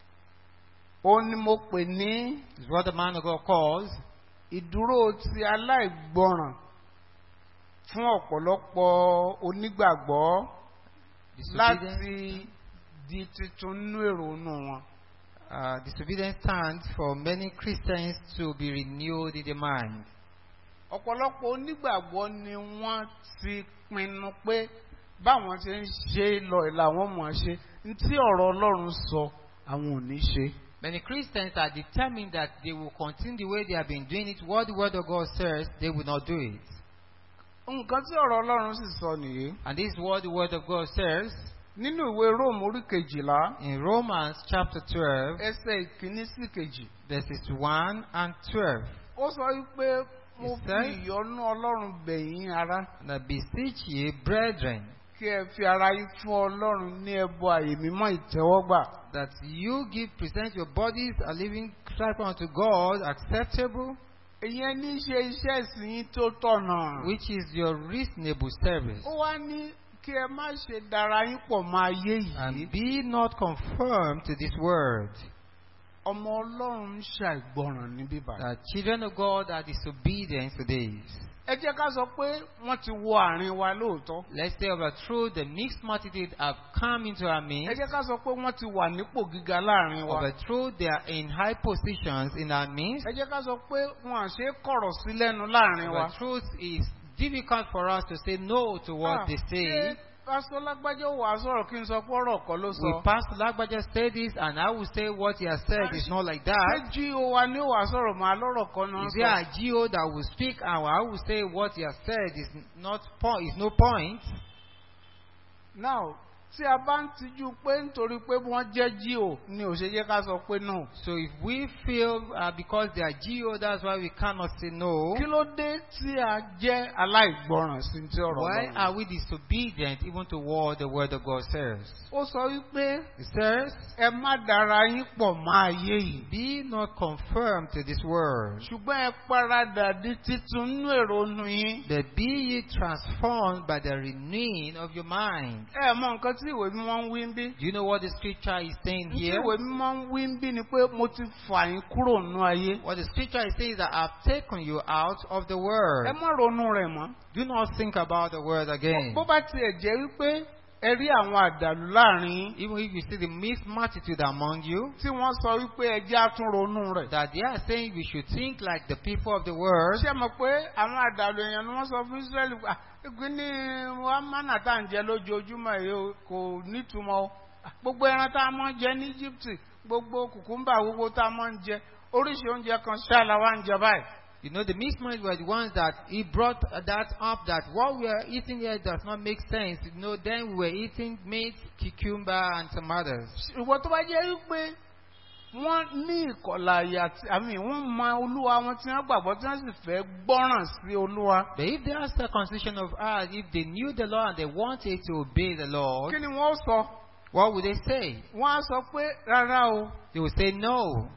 ó ní mo pè ní is what the man of God calls ìdúró ti aláìgbọràn fún ọ̀pọ̀lọpọ̀ onígbàgbọ́ disobedience. láti di tuntun nínú èrò inú wọn. Uh, disobedience stands for many Christians to be renewed in the mind. ọ̀pọ̀lọpọ̀ onígbàgbọ́ ni wọ́n ti pinnu pé báwọn ti ń ṣe lọ ìlà wọn mọ̀ ọ́ ṣe ní tí ọ̀rọ̀ Ọlọ́run sọ àwọn ò ní ṣe. Many Christians are determined that they will continue the way they have been doing it. What the Word of God says, they will not do it. nǹkan tí ọ̀rọ̀ Ọlọ́run sì sọ nìyí. And this is what the Word of God says nínú ìwé Róòmù orí kejìlá in Romans chapter 12, ẹsẹ̀ ìkíní sí kejì. verses 1 and 12. ó sọ wípé mo He fi said- ìyọ́nú Ọlọ́run bẹ̀yín ará And I beseech ye, brethren, kí ẹ fi ara yín fún Ọlọ́run ní ẹbọ àyè mímọ́ ìtẹ́wọ́gbà. that you give, present your bodies a living sacrifice unto God, acceptable, ìyẹn ní í ṣe iṣẹ́ ìsìn yín tó tọ̀nà. which is your reasonable service. ó wá ní kí ẹ má ṣe dara yín pọ̀ mọ́ ayé yìí. And be not conformed to this world. ọmọ ọlọ́run ń ṣàìgbọràn ní bíbá. The children of God are disobedient to this. ẹ jẹ́ ká sọ pé wọ́n ti wọ àárín wa lóòótọ́. Let's say of a truth, the mixed multitude have come into our ẹ midst. jẹ́ ká sọ pé wọ́n ti wà nípò gíga láàrin Of wa. a truth, they are in high positions in our midst. ẹ jẹ́ ká sọ pé wọn à ṣe é kọ̀rọ̀ sí lẹ́nu láàrin Of wa. a truth, it's difficult for us to say no to what Ah, they say. ṣé pásítọ̀ lágbájá wà á sọ̀rọ̀ kí n sọ pé ọ̀rọ̀ kan ló We sọ. Pastor Lagbaja say this, and I will say what he has said is not like ṣé that. jí o wa ní wà á sọ̀rọ̀ màá lọ́rọ̀ kan náà Is there sọ. a GO that will speak, and I will say what he has said is not point, is no point. now tí a bá ń tijú pé nítorí pé wọ́n jẹ́ jí o ni ò ṣe yẹ ká sọ pé no. So if we feel uh, because they are GO, that's why we cannot say no. kí ló dé tí a jẹ́ aláìgbọràn sí ti ọ̀rọ̀ Why Ọlọ́run? are we disobedient even to what the word of God says? ó sọ wípé It says, ẹ má dara yín pọ̀ mọ́ ayé yìí. Be not conformed to this world, ṣùgbọ́n ẹ paradà di titun nínú èrò nu yín. but be ye transformed by the renewing of your mind. ẹ mọ nǹkan tí ìwé mímọ́ ń wí ń bí. Do you know what the scripture is saying tí here? ìwé mímọ́ ń wí ń bí ni pé mo ti fà yín kúrò nínú ayé. What the scripture is saying is that I've taken you out of the world. ẹ má ronú rẹ̀ mọ́. Do not think about the word again. bó bá tiẹ̀ jẹ́ wípé ẹ rí àwọn àdàlù láàrin yín Even if you see the mixed multitude among you, tí wọ́n sọ wípé ẹ jẹ́ àtún ronú rẹ̀. that they are saying we should think like the people of the world. ṣé mọ̀ pé àwọn àdàlù èèyàn ni wọ́n sọ fún Ísírẹ́lì pé ìgbín ní wàmánà tá à ń jẹ lójoojúmọ́ yìí o, kò nítumọ̀ o Ah, gbogbo ẹran tá a máa ń jẹ ní Íjíbítì gbogbo kùkúmbà gbogbo tá a máa ń jẹ oríṣi oúnjẹ kan ṣáà la wá ń jẹ báyìí. You know, the mixed minds were the ones that he brought that up that what we are eating here does not make sense. You know, then we were eating meat, cucumber, and some others. ìwọ tó bá jẹ́ wípé wọ́n ní ìkọ̀là àyà tí àmì wọ́n mọ olúwa wọn tí wọ́n gbàgbọ́ tí wọ́n sì fẹ́ gbọ́ràn sí olúwa. But if they are circumcision of heart, if they knew the law and they wanted to obey the Lord, kí ni wọ́n sọ? what would they say? wọ́n á sọ pé rárá o They would say, No,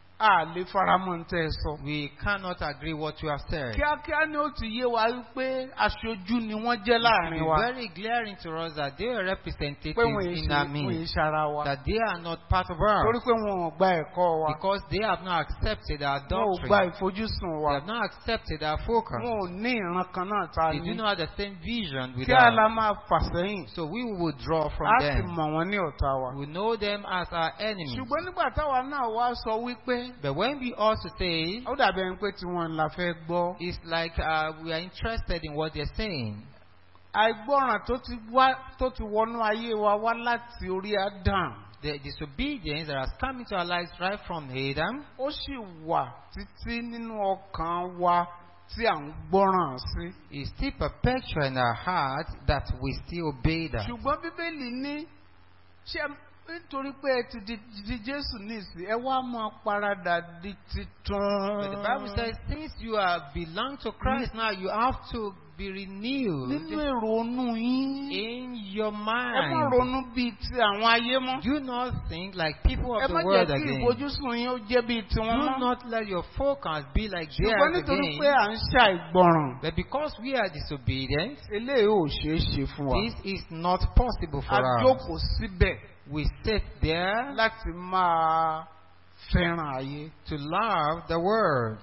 a lè faramọ́ ń tẹ́ ẹ sọ. we cannot agree what you have said. kíákíá ni ó ti yé wa wípé aṣojú ni wọ́n jẹ́ láàrin It's wa very glaring to us that they are representatives pé wọ́n yìí in ṣe our wọ́n midst, yìí ṣara wa that they are not part of torí us pé wọn ò gba ẹ̀kọ́ wa because they have not accepted our wọn ò gba doctrine. ìfojúsùn They wa have not accepted our focus. wọn ò ní ìran kan náà ta They ní do not have the same vision with kí a la us. máa fà sẹ́yìn So we will withdraw from a sì them. mọ̀ wọ́n ní ọ̀tá wa. We know them as our enemies. ṣùgbọ́n nígbà táwa náà wá sọ wípé But when we also say, ó dàbí ẹni pé tiwọn la fẹ́ gbọ́ it's like uh, we are interested in what they're saying. àìgbọràn tó ti wá tó ti wọnú ayé wa wá láti orí Adam The disobedience that has come into our lives right from Adam ó sì wà títí nínú ọkàn wa tí à ń gbọ́ràn sí. is still perpetual in our heart that we still obey that. ṣùgbọ́n bíbélì ní ṣé nítorí pé ẹ ti di di Jésù nísì ẹ wá máa paradà di titun. But the Bible says, since you are belong to Christ now, you have to be renewed nínú èrò onú yín in your ẹ má mind. ronú bíi ti àwọn ayé mọ́. Do not think like people ẹ of má the jẹ́ world kí again. ìfojúsùn yín ó jẹ́ bíi tiwọn Do mọ́. not let your focus be like ṣùgbọ́n theirs nítorí pé again. à ń ṣàìgbọràn But because we are disobedient, eléyìí ò ṣeé ṣe fún wa. this is not possible a for us. jókòó síbẹ̀ We sit there láti máa fẹ́ràn ayé. to love the world.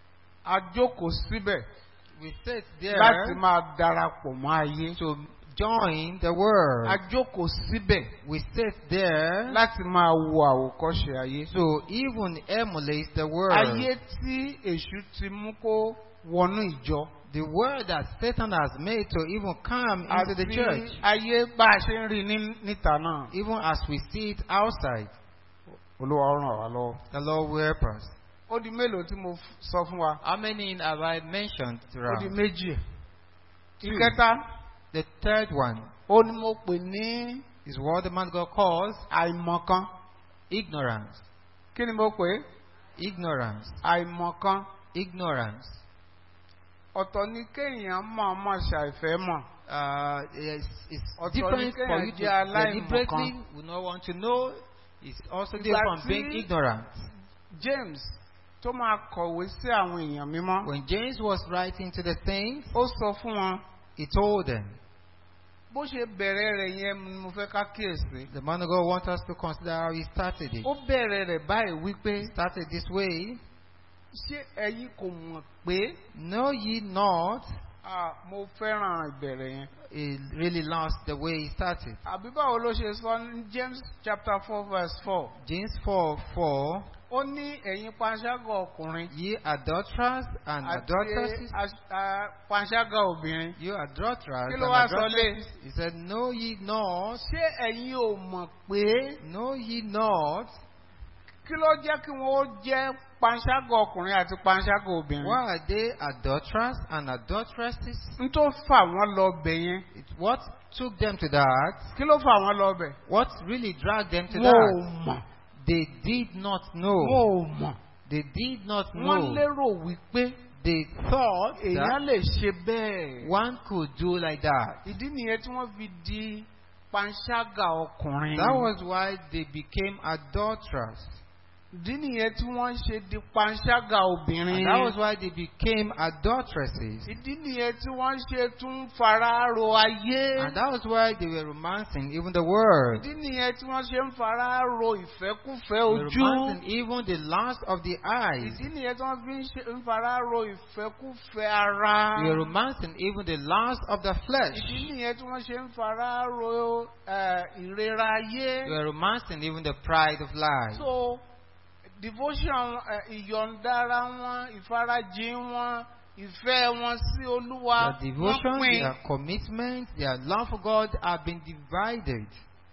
a jókòó síbẹ̀ We sit láti there máa darapọ̀ mọ́ ayé. to join the a world. jókòó síbẹ̀ We sit there láti máa wo àwòkọ́ṣe ayé. to even emulate the world. ayé tí èṣù ti mú kó wọnú ìjọ. The word that Satan has made to even come into the àti church, ayé bá a ṣe ń rí ní- níta náà. even as we see it outside. olúwa ó ràn wá lọ́wọ́. The Lord will help us. ó di mélòó tí mo f- sọ fún wa. How many have I mentioned ó di throughout? méjì. Two. ìkẹta The third one ó ní mo pè ní is what the man God calls àìmọ̀kan. ignorance. kí ni mo pè é? Ignorance. àìmọ̀kan. Ignorance. ọ̀tọ̀ ni kéèyàn máa máa ṣàìfẹ́ mọ̀. Uh, it's, it's Ọ̀tọ̀ different ni for kéèyàn you to jẹ́ aláìmọ̀kan. deliberately would not want to know. It's also Ìgbà different from tí- being ignorant. James tó máa kọ̀wé sí àwọn èèyàn mímọ́. When James was writing to the saints, ó sọ fún wọn he told them, bó ṣe bẹ̀rẹ̀ rẹ̀ yẹn ni mo fẹ́ ká kíyèsí. the man of God wants us to consider how he started it. ó bẹ̀rẹ̀ rẹ̀ báyìí wípé started this way, ṣé ẹ̀yin kò mọ̀ pé know ye not, ah, mo fẹ́ràn ìbẹ̀rẹ̀ yẹn. he really lost the way he started. àbí báwo ló ṣe sọ ní James chapter four verse four. James 4 4, ó ní ẹ̀yin panṣágà ọkùnrin ye adulterers and àti adulteresses, as- ah, panṣágà obìnrin. you adulterers Kí and ló wá sọ adulteresses. He said, know ye not, ṣé ẹ̀yin ò mọ̀ pé know ye not, kí ló jẹ́ kí wọ́n ó jẹ́ panṣágà ọkùnrin àti panṣágà obìnrin. why are they adulterers and adulteresses? n tó fà wọ́n lọ bẹ̀ yẹn It, what took them to that? kí ló fà wọ́n lọ bẹ̀. What really dragged them to wọn that? ò mọ̀ They did not wọn know. ò mọ̀ They did not wọ́n know. lérò wípé They thought èèyàn that lè ṣe bẹ́ẹ̀. one could do like that. ìdí nìyẹn tí wọ́n fi di panṣágà ọkùnrin. That was why they became adulterers. ìdí nìyẹn tí wọ́n ṣe di panṣágà obìnrin. And that was why they became adulteresses. ìdí nìyẹn tí wọ́n ṣe tún fara ro ayé. And that was why they were romancing even the world. ìdí nìyẹn tí wọ́n ṣe ń fara ro ìfẹ́kúfẹ́ They were ojú. romancing even the lust of the eyes. ìdí nìyẹn tí wọ́n fi ń ṣe- ń fara ro ìfẹ́kúfẹ́ ara. They were romancing even the lust of the flesh. ìdí nìyẹn tí wọ́n ṣe ń fara ro eh, ìrera ayé. They were romancing even the pride of life. so devotion eh, ìyọ̀ǹdara wọn ìfarajìn wọn ìfẹ́ wọn sí olúwa Their wọ́n devotion, pín. their commitment, their love for God have been divided.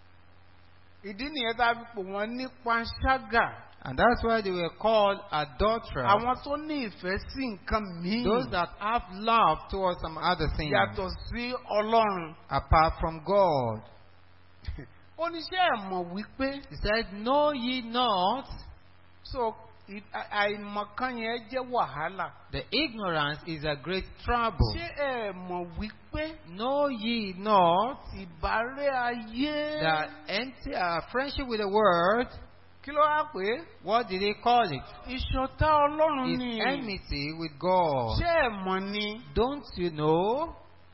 ìdí nìyẹn tá a fi pò wọ́n ní panṣágà. And that's why they were called adulterers. àwọn tó ní ìfẹ́ sí nǹkan míì Those that have love towards some other thing yàtọ̀ sí ọlọ́run. apart from God. oníṣẹ́ ẹ̀ mọ̀ wípé He said, Know ye not so ì- à- àìmọ̀kan yẹn jẹ́ wàhálà. The ignorance is a great trouble. ṣé ẹ mọ̀ wípé Know ye not ìbárẹ́ ayé that empty uh, friendship with the world, kí ló wá pé what did he call it? ìṣọ̀tá ọlọ́run Is ni enmity with God. ṣé ẹ mọ̀ ni Don't you know?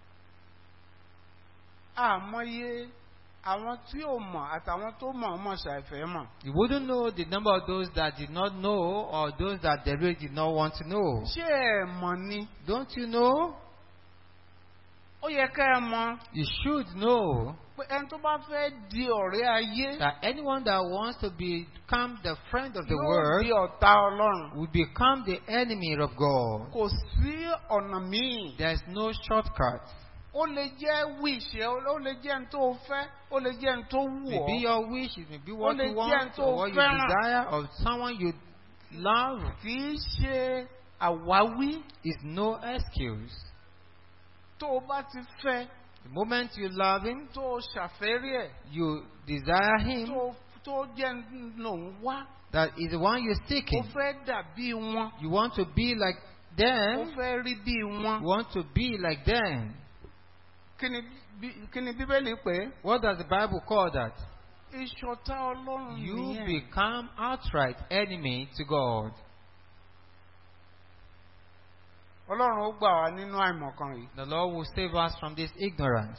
àmọye àwọn tí ò mọ̀ àtàwọn tó mọ̀ ọmọ ṣàìfẹ́ mọ̀. You wouldn't know the number of those that did not know or those that they really did not want to know. ṣé ẹ mọ̀ ni Don't you know? ó yẹ ká ẹ mọ̀ You should know pé ẹni tó bá fẹ́ di ọ̀rẹ́ ayé that anyone that wants to become the friend of the yóò world di ọ̀tá ọlọ́run. will become the enemy of God. kò sí ọ̀nà míì. There's no shortcut. ó lè jẹ́ wíṣẹ́ ó lè jẹ́ ẹni tó fẹ́ ó lè jẹ́ ẹni tó wù Maybe ọ́. your wish, it may be what lè you jẹ́ want tó or what you fẹ́ràn. desire of someone you love kì í ṣe àwáwí is no excuse. tó o bá ti fẹ́ The moment you love him, tó o ṣàfẹ́rí ẹ̀ you desire him, tó tó jẹ́ lòun wá that is the one you're ó seeking. fẹ́ dàbí wọn You want to be like ó them, fẹ́ rí bí wọn. you want to be like them. kí ni bí- kí ni bíbélì pé What does the Bible call that? ìṣọ̀tá ọlọ́run You nìyẹn. become outright enemy to God. ọlọ́run ó gbà wá nínú àìmọ̀kan yìí The Lord will save us from this ignorance.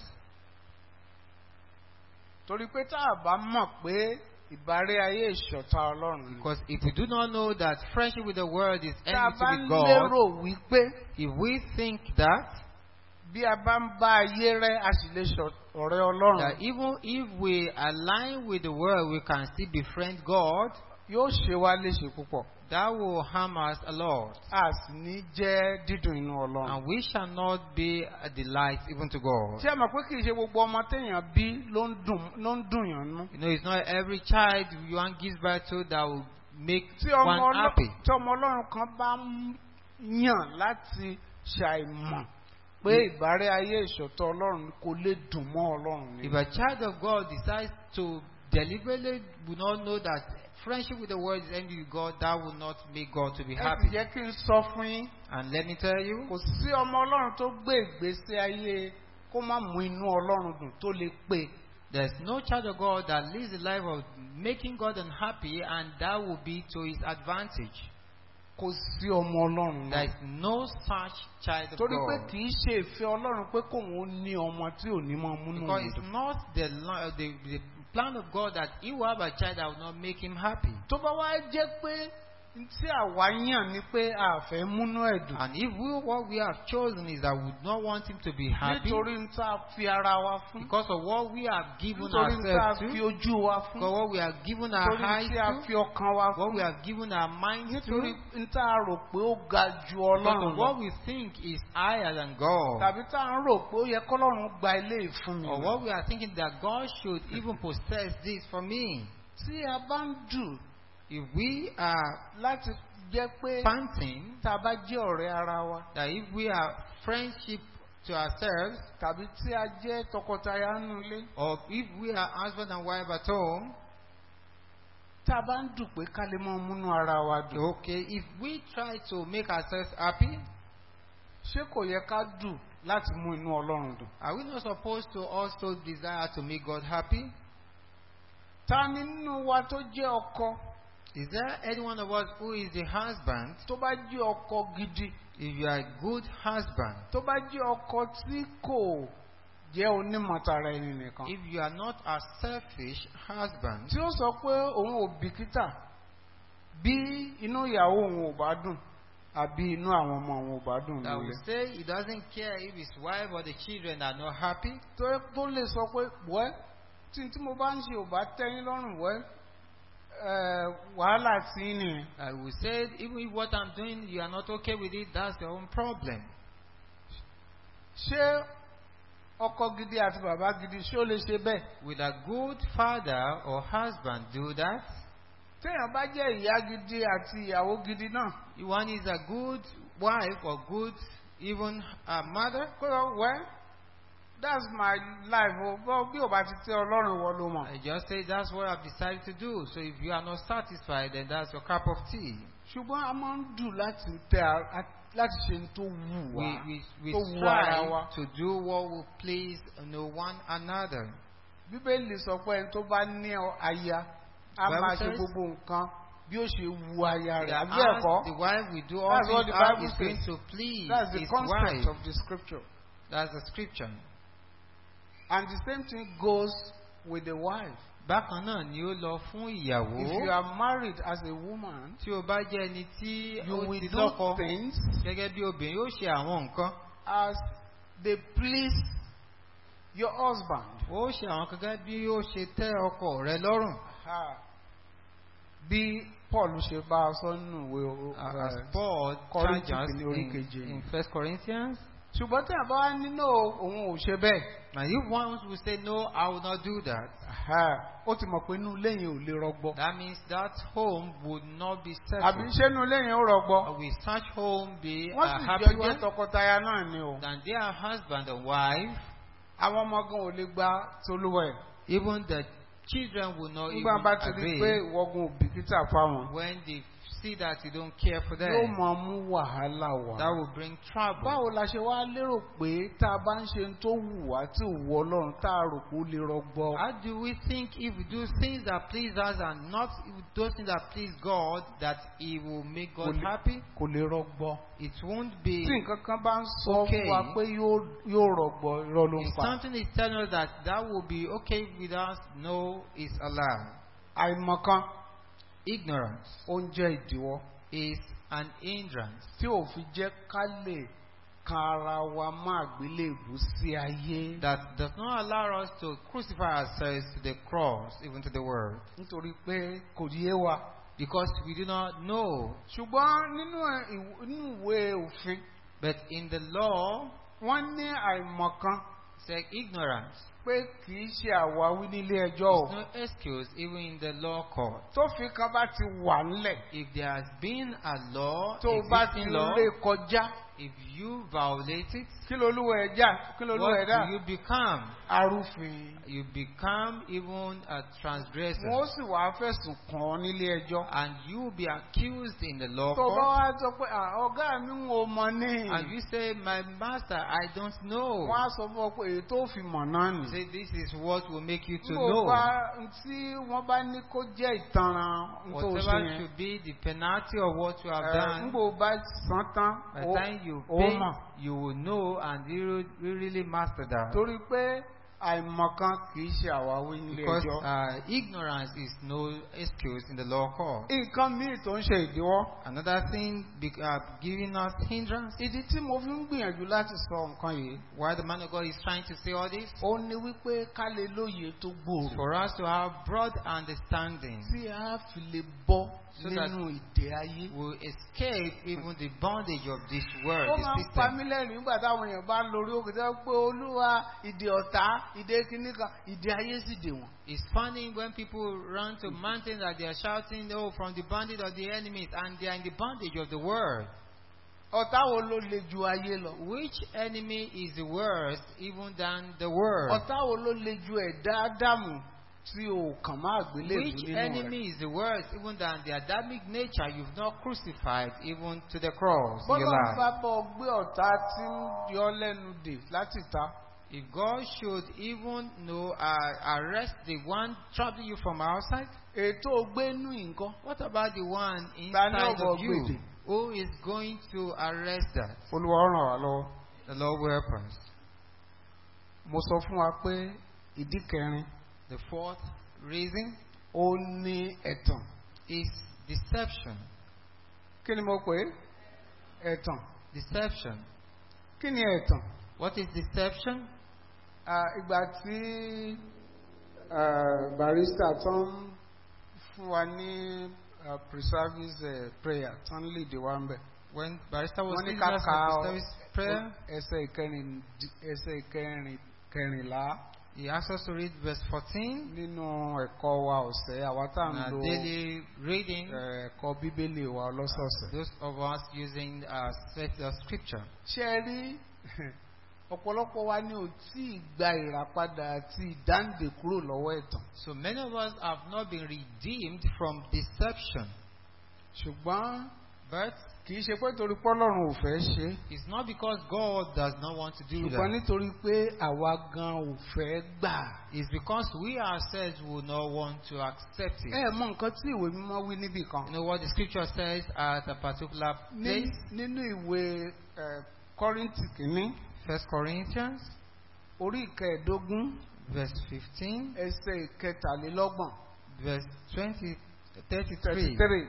torí pé tá a bá mọ̀ pé ìbárẹ́ ayé ìṣọ̀tá ọlọ́run ni. Because if we do not know that friendship with the world is tá a enmity bá with God, lérò wípé if we think that, bí a bá ń bá ayé rẹ a sì lè ṣọ ọ̀rẹ́ ọlọ́run that even if we align with the world, we can still befriend God, yóò ṣe wá léṣe púpọ̀ that will harm us a lot. a sì ní jẹ́ dídùn inú ọlọ́run. And we shall not be a delight even to God. ṣé ẹ mọ̀ pé kì í ṣe gbogbo ọmọ téèyàn bí ló ń dùn ló ń dùn yàn nú. You know, it's not every child one gives birth to that will make tí ọmọ one ọlọ́- happy. tí ọmọ ọlọ́run kan bá ń yàn láti ṣàìmọ̀ pé ìbárẹ́ ayé ìṣọ̀tọ̀ ọlọ́run kò lè dùn mọ́ ọlọ́run ni. If a child of God decides to deliberately will not know that friendship with the world is envy with God, that will not make God to be ẹ sì happy. jẹ́ kí n sọ fún yín And let me tell you, kò sí ọmọ ọlọ́run tó gbé ìgbésí ayé kó má mú inú ọlọ́run dùn tó lè pé there's no child of God that lives the life of making God unhappy, and that will be to his advantage. kò sí ọmọ ọlọ́run There náà. is no such child of torí pé God. kì í ṣe ìfẹ́ ọlọ́run pé kóun ó ní ọmọ tí ò ní mọ múnú Because òun it's dùn. not the, lo- the, the plan of God that he will have a child that will not make him happy. tó bá wá jẹ́ pé tí àwa yàn ni pé a fẹ́ múnú ẹ̀ dùn. And if we, what we have chosen is that we do not want him to be happy nítorí ń tá a fi ara wa fún. because of what we have given nítorí ń tá a ourselves fi to, ojú wa fún. because what we have given our nítorí eyes tí a to, fi ọkàn wa what we fún. have given our minds nítorí to, ń tá a rò pé ó ga ju because ọlọ́run of what lọ. we think is higher than God, tàbí tá a ń rò pé ó yẹ kọ́lọ́run gba ilé ìfún mi. or what we are thinking that God should even possess this for me. tí a bá ń dù If we are láti jẹ́ pé panting, tá a bá jẹ́ ọ̀rẹ́ ara wa that if we are friendship to ourselves, tàbí tí a jẹ́ tọkọtaya nínú ilé or if we are husband and wife at home, tá a bá ń dù pé ká lè mọ múnú ara wa dùn. okay, if we try to make ourselves happy, ṣé kò yẹ ká dù láti mú inú ọlọ́run dùn. are we not supposed to also desire to make God happy? ta ni nínú wa tó jẹ́ ọkọ Is there any one of us who is a husband? tó bá jẹ́ ọkọ gidi If you are a good husband, tó bá jẹ́ ọkọ tí kò jẹ́ onímọ̀tara ẹni nìkan. if you are not a selfish husband, tí ó sọ pé òun ò bìkítà bí inú ìyàwó òun ò bá dùn àbí inú àwọn ọmọ òun ò bá dùn that lórí. will say he doesn't care if his wife or the children are not happy, tó tó lè sọ pé wẹ́ tí tí mo bá ń ṣe ò bá tẹ́yìn lọ́rùn wẹ́ ẹ̀, wàhálà tí ń nìyẹn. I will say even if what I'm doing you are not okay with it, that's your own problem. ṣé ọkọ gidi àti bàbá gidi ṣé ó lè ṣe bẹ́ẹ̀? Will a good father or husband do that? téèyàn bá jẹ́ ìyá gidi àti ìyàwó gidi náà One is a good wife or good even a mother. kó lọ wẹ́ that's my life o bọ́ bí o bá ti tẹ́ ọlọ́run wọ ló mọ̀. I just say that's what I've decided to do. So if you are not satisfied, then that's your cup of tea. ṣùgbọ́n a máa ń dùn láti tẹ a- a- láti ṣe ní tó wù We, wá we, we tó wù ara strive wa. to do what will please you know, one another. bíbélì sọ pé ẹni tó bá ní ọ- aya a Bible máa ṣe says- gbogbo nǹkan bí ó ṣe wu aya rẹ̀ That àbí as ẹ̀kọ́. the wife will do all That's what things the how Bible is going says. to please That's the his concept wife. of the scripture. That's the scripture. And the same thing goes with the wife. Bákan náà ni ó lọ fún If you ìyàwó. are married as a woman, Tí o bá jẹ́ ẹni tí you ó will ti do lọ́kọ things gẹ́gẹ́ bí obìnrin yóò ṣe àwọn nǹkan. as they please your husband. Ó ṣe àwọn kan gẹ́gẹ́ bí ó ṣe tẹ́ ọkọ rẹ lọ́rùn. Ha. Bí Paul ṣe bá a sọ nínú ìwé o- As eh, Paul Kọ́ríńtì charges kìíní orí in, keje. in First Corinthians. ṣùgbọ́n tí àbá wá nínú òun ò ṣe bẹ́ẹ̀. Now if one will say no, I will not do that. Ha. Ó ti mọ̀ pé inú ilé yẹn ò lè rọgbọ. That means that home would not be Àbí settled. ṣé inú ilé yẹn ó rọgbọ? Or will such home be Wọ́n a sì happy jọ jẹ́ one? tọkọtaya náà ni o. Then they are husband and wife. Àwọn ọmọ gan ò lè gba tolúwa ẹ̀. Even the children will not Nígbà even bá ti rí i pé obey ìwọ́gun ò bìkítà fáwọn. when they see that you don't care for Yóò them. máa mú wàhálà wá. That will bring trouble. Báwo la ṣe wá lérò pé tá a bá ń ṣe ohun tó wù wá tí ò wù Ọlọ́run tá a rò pé ó lè rọgbọ? How do we think if we do things that please us and not those things that please God, that He will make God Will- happy? Kò lè rọgbọ. It won't be. Tí nǹkan kan bá ń sọ Okay. fún wa pé yóò yóò rọgbọ, irọ́ ló ń If pa. something is telling us that that will be okay with us, no, it's a lie. Àìmọ̀kan Ignorance ó ń jẹ́ ìdíwọ́ is an hindrance tí ò fi jẹ́ ká lè kan ara wa má àgbélébù sí ayé. that does not allow us to crucify ourselves to the cross, even to the world, Nítorí pé kò yé wa. because we do not know. Ṣùgbọ́n nínú ẹ̀- ìw- nínú ìwé òfin, But in the law, wọ́n ní àìmọ̀kan it's like ignorance. pé kì í ṣe àwáwí nílé ẹjọ́ o. There's no excuse, even in the law court. Tófin kan bá ti wà ńlẹ̀ If there has been a law, tó o bá ti existing law, lé kọjá if you violate it, kí lolúwa ẹ̀ já kí lolúwa what ẹ̀ dá do you become? arúfin. You become even a transgressor. Wọ́n sì wá fẹ̀sùn kàn ọ́ nílé ẹjọ́. And you will be accused in the law Tó o bá court. wá sọ pé "Ah, ọ̀gá mi ń wo mọ ní. And you say, My master, I don't know. Wọ́n á sọ fún ọ pé èyí tó fi mọ̀ náà nì. Say, This is what will make you to Nígbà know. bá tí wọ́n bá ní kó jẹ́ ìtanràn tó ṣe Whatever yẹn. should be the penalty of what you have ẹ̀, done, Nígbà o bá san tán, by the ó time you ó pay, mọ̀. you will know and you will- you really master that. Torí pé àìmọ̀kan kì í ṣe àwáwí nílé Because ẹjọ́. uh, ignorance is no excuse in the law court. Nǹkan míì tó ń ṣe ìdíwọ́. Another thing be, uh, giving us hindrance, Ìdí tí mo fi ń gbìyànjú láti sọ nǹkan yìí, why the man of God is trying to say all this, ó ní wípé ká lè lóye tó gbòòrò. for us to have broad understanding, Tí a fi lè bọ́ So that- nínú ìdè ayé. will escape even the bondage of this world, Ó this máa ń pa system. mí lẹ́rìn nígbà táwọn èèyàn bá ń lórí òkè tó pé olúwa ìdè ọ̀tá ìdè kìíní kan ìdè ayé sì dè wọ́n. It's funny when people run to mountains that they are shouting, oh, from the bondage of the enemies, and they are in the bondage of the world. Ọ̀tá wo ló le ju ayé lọ? Which enemy is worse even than the world? Ọ̀tá wo ló le ju ẹ̀dá Ádámù tí o kàn máa gbélé Which nínú rẹ̀? enemy is the worst even than the Adamic nature you've not crucified even to the cross in your Bọ́lá ń bá life? bọ̀ gbé ọ̀tá tí ń yọ lẹ́nu dè láti ta. If God should even know, uh, arrest the one troubling you from outside, Ètò gbénú nǹkan. what about the one Ta ni inside ọ̀bọ̀ of you? gbèdè? Who is going to arrest that? Olúwa ràn wá lọ́wọ́. The Lord will help us. Mo sọ fún wa pé ìdí kẹrin The fourth reason ó ní ẹ̀tàn. is deception. Kí ni mo pè é? Ẹ̀tàn. Deception. Kí ni ẹ̀tàn? What is deception? Ah, Ìgbà tí ah, barista tó ń fún wa ní ah, pre-service eh, prayer tó ń lead wa ń bẹ̀. When Barrister was Wọ́n ní leading ká us ka in the service prayer, ẹsẹ̀ ìkẹrin ẹsẹ̀ ìkẹrin kẹrìnlá he asked us to read verse 14 nínú ẹ̀kọ́ wa ọ̀sẹ̀ àwa tá à in ń our lo daily reading. eh, ẹ̀kọ́ bíbélì wa lọ́sọ̀ọ̀sẹ̀. Those of us using uh, set- uh, scripture. Ṣé ẹ rí ọ̀pọ̀lọpọ̀ wa ni ò tí ì gba ìràpadà àti ìdáǹdè kúrò lọ́wọ́ ẹ̀tàn So many of us have not been redeemed from deception. ṣùgbọ́n But kì í ṣe pé torí pọ́lọ́run ò fẹ́ ṣe é it's not because God does not want to do ṣùgbọ́n that. nítorí pé àwa gan ò fẹ́ gbà. It's because we ourselves will not want to accept it. ẹ mọ nǹkan tí ìwé mímọ́ wí níbì kan You know what the scripture says at a particular Ní- place? nínú ìwé ẹ, kọ́ríntì kìíní First Corinthians, orí ìkẹẹ̀ẹ́dógún verse 15, ẹsẹ̀ ìkẹtàlélọ́gbọ̀n verse 20, 33. thirty three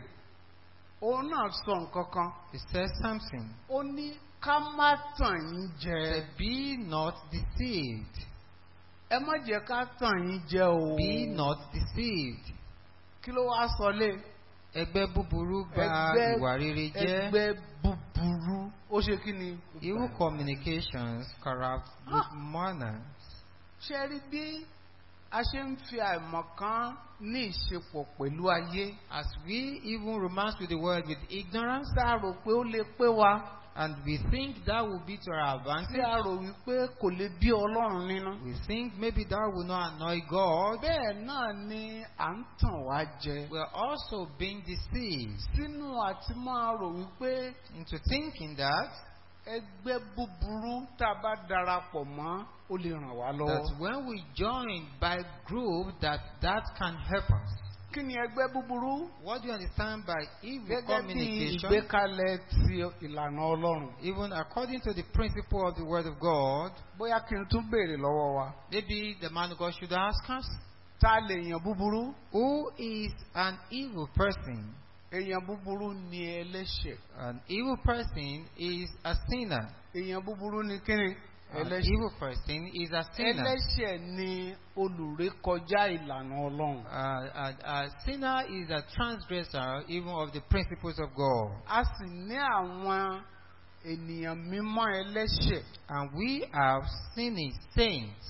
òun náà sọ nǹkan kan It says something. ó ní ká má tàn yín jẹ Say, Be not deceived. ẹ má jẹ́ ká tàn yín jẹ o Be not deceived. kí ló wá sọ lé Ẹgbẹ́ búburú bà Ẹgbẹ́- ìwà rere jẹ́. ẹgbẹ́ búburú ó ṣe kí ni. Evil communications corrupt good Ah. manners. ṣe rí bí a ṣe ń fi àìmọ̀kan ní ìṣepọ̀ pẹ̀lú ayé As we even romance with the world with ignorance, tá a rò pé ó lè pé wa and we think that will be to our tí advantage, a rò wípé kò lè bí ọlọ́run nínú. we think maybe that will not annoy God. bẹ́ẹ̀ náà ni à ń tàn wá jẹ We're also being deceived sínú àti máa rò wípé into thinking that ẹgbẹ́ búburú tá a bá darapọ̀ mọ́ ó lè ràn wá that lọ́wọ́. when we join by group that that can help us. kí ni ẹgbẹ́ búburú? What do you understand by evil gẹ́gẹ́ bí communication? ìgbékalẹ̀ ti ìlànà ọlọ́run. Even according to the principle of the Word of God, bóyá kí n tún béèrè lọ́wọ́ wa. maybe the man of God should ask us, ta lè yàn búburú? who is an evil person? èèyàn búburú ni ẹlẹ́ṣẹ̀. An evil person is a sinner. èèyàn búburú ni kíni? An ẹlẹ́ṣẹ̀. evil person is a sinner. ẹlẹ́ṣẹ̀ ni olùrékọjá ìlànà ọlọ́run. Uh, a, a sinner is a transgressor even of the principles of God. a sì ní àwọn ènìyàn mímọ́ ẹlẹ́ṣẹ̀. And we have sinning saints.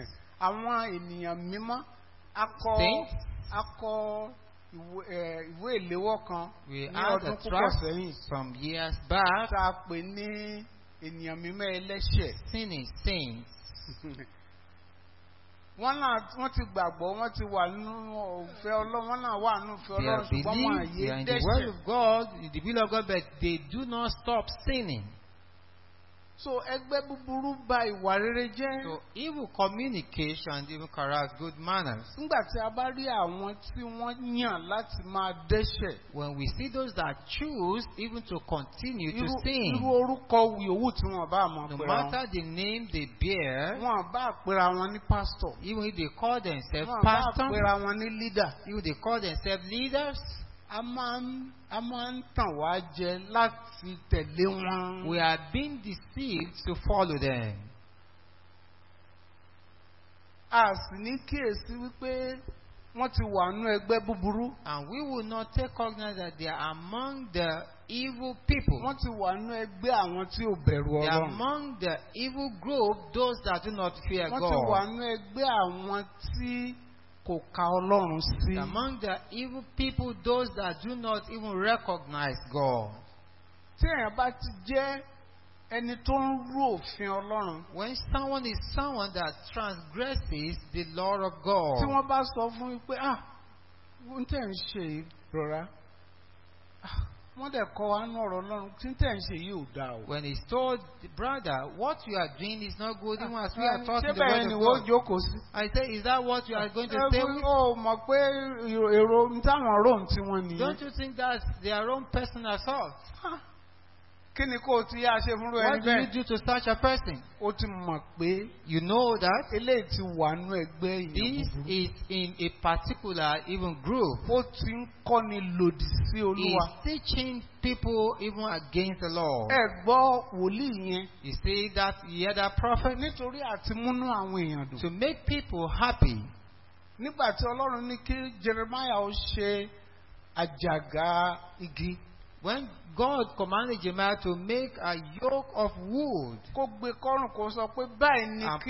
àwọn ènìyàn mímọ́ akọ Saints? akọ ìwé ẹ, ìwé ìléwọ́ kan We ní had ọdún a púpọ̀ tract sẹ́yìn some years back, tá a pè ní ènìyàn mímọ́ ẹlẹ́ṣẹ̀. sinning saints. wọ́n náà wọ́n ti gbàgbọ́ wọ́n ti wà nínú òfin ọlọ́run wọ́n náà wà nínú òfin They ọlọ́run have ṣùgbọ́n wọn believed àyè they are in the word dẹ́ṣẹ̀. of God, in the will of God, but they do not stop sinning. so ẹgbẹ́ búburú ba ìwà rere jẹ́. So evil communication even corrupts good manners. nígbà tí a bá rí àwọn tí wọ́n yàn láti máa dẹ́ṣẹ̀. When we see those that choose even to continue to irú irú sin, orúkọ yòówù tí wọ́n bá mọ̀ no pé wọn. matter the name they bear, wọn bá pera wọn ní pásítọ̀. even if they call themselves wọn bá pastors, pera wọn ní lídà. even they call themselves leaders, a máa ń a máa ń tàn wá jẹ láti tẹ̀lé wọn. we are being deceived to follow them. a sì ní kíyèsí wípé wọ́n ti wà nú ẹgbẹ́ búburú. And we will not take cognizance that they are among the evil people. wọ́n ti wà nú ẹgbẹ́ àwọn tí ò bẹ̀rù They are ọlọ́run. among the evil group, those that do not fear wọ́n ti wà God. nú ẹgbẹ́ àwọn tí kò ka ọlọ́run sí. They are Among the evil people, those that do not even recognize God. tí èèyàn bá ti jẹ́ ẹni tó ń rú òfin ọlọ́run. When someone is someone that transgresses the law of tí God, wọ́n bá sọ fún yín pé ah wọ́n tẹ̀ ń ṣe yìí rọra Ah, wọ́n dẹ̀ kọ́ wa nú ọ̀rọ̀ ọlọ́run tí tẹ̀ ń ṣe yìí ò dáa o. when he's told, brother, what you are doing is not good, even as we are taught ṣé in the bẹ́ẹ̀ word ni of wọ́n God. jókòó sí. I say, is that what you are going to stay Ẹ̀bùn with? ó mọ̀ pé èrò ń táwọn róòm tí wọ́n nìyẹn. Don't you think that's their own personal thought? Ah, kí ni kó o ti yá ṣe fúnrú ẹni What do you bẹ́ẹ̀? do to such a person? o ti mọ̀ pé You know that eléyìí ti wà nú ẹgbẹ́ èèyàn this búburú. is in a particular even group. ó ti ń kọ́ni lòdì sí olúwa. He's teaching people even against the law. ẹ gbọ́ wòlíì yẹn You see that, you hear that prophet? nítorí àti múnú àwọn èèyàn dùn. To make people happy. nígbà tí ọlọ́run ní kí jeremiah ó ṣe àjàgà igi When God commanded Jeremiah to make a yoke of wood kó gbé kọ́rùn kó sọ pé báyìí ni Am- kí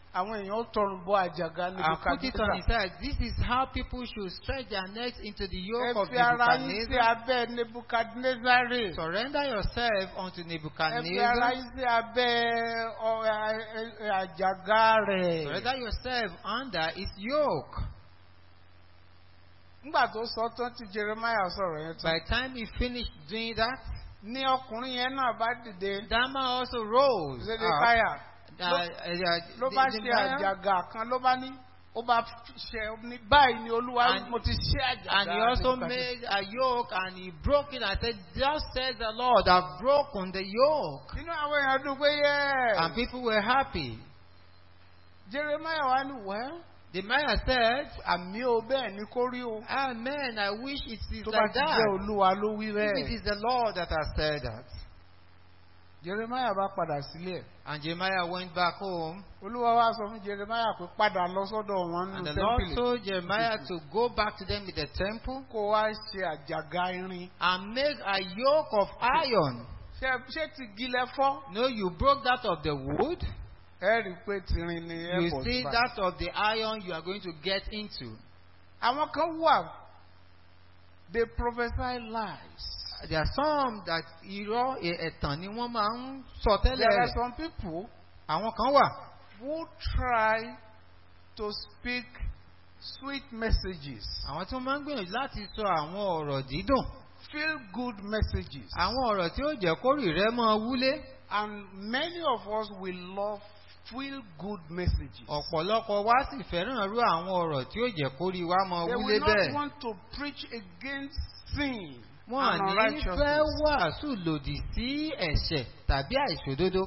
àwọn èèyàn ó tọrùn bọ àjàgà níbi And put it on his kàdúrà. head. This is how people should stretch their necks into the ẹ yoke of fi ara yín sí Nebuchadnezzar. abẹ́ nebukadnezari. Surrender yourself unto ẹ fi ara Nebuchadnezzar. yín sí abẹ́ ọ- ẹ- ẹ- ẹ- àjàgà rẹ̀. Surrender yourself under his yoke. nígbà tó sọ tán tí jeremiah sọ̀rọ̀ yẹn By tán. the time he finished doing that, ní ọkùnrin yẹn náà bá dìde. Dama also rose. up. zedekiah Uh, uh, uh, ló bá the- ṣe the man- àjàgà kan ló bá ní ó bá ṣe ní báyìí ni olúwa And- mo ti ṣe àjàgà. And he also Nebukadnezar." made a yoke and he broke it and said, Thus says the Lord, I've broken the yoke. inú àwọn èèyàn dùn pé yẹ. And people were happy. jeremiah wá ní wẹ́ẹ́. The man said, àmì o bẹ́ẹ̀ ni kó rí o. Amen. I wish it is tó bá like ti jẹ́ that. olúwa ló wí If it bẹ́ẹ̀. is the Lord that has said that. jeremiah bá padà sílé ẹ̀. And Jeremiah went back home, olúwa wá sọ fún jeremiah pé padà lọ sọ́dọ̀ wọn and nínú the Lord tẹ́ḿpìlì. told Jeremiah to go back to them in the temple kó wá ṣe àjàgà irin. and make a yoke of iron. ṣé ṣé ti gilẹ̀ fọ́. No, you broke that of the wood. ẹ rí i pé tirin ni You airport see bá. that of the iron you are going to get into. àwọn kan wà they prophesy lies. There are some that irọ́ ẹ- ẹ̀tàn ni wọ́n máa ń sọ there tẹ́lẹ̀ are rẹ̀. some people Àwọn kan wà who try to speak sweet messages àwọn tí wọ́n máa ń gbìyànjú láti sọ àwọn ọ̀rọ̀ dídùn. feel good messages. Àwọn ọ̀rọ̀ tí ó jẹ́ kórì rẹ̀ máa wúlé. And many of us will love feel good messages. Ọ̀pọ̀lọpọ̀ wa sì fẹ́ràn rú àwọn ọ̀rọ̀ tí ó jẹ́ kórì wa máa They wúlé will not bẹ́ẹ̀. want to preach against sin Wọ́n and à ní fẹ́ unrighteousness. wàásù lòdì sí ẹ̀ṣẹ̀ tàbí àìṣòdodo.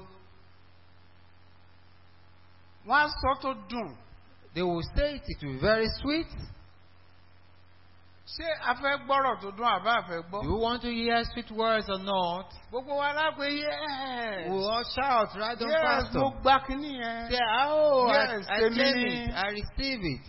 Wọ́n á sọ tó dùn. They will say it, it will be very sweet. Ṣé a fẹ́ gbọ́rọ̀ tó dùn àbá a fẹ́ gbọ́? Do you want to hear sweet words or not? Gbogbo wa lápẹ́ yes. We will all shout right on Yes, pastor. mo gba kínní yẹn. Say, oh, Yes, I, I èmi claim ni." it, I receive it.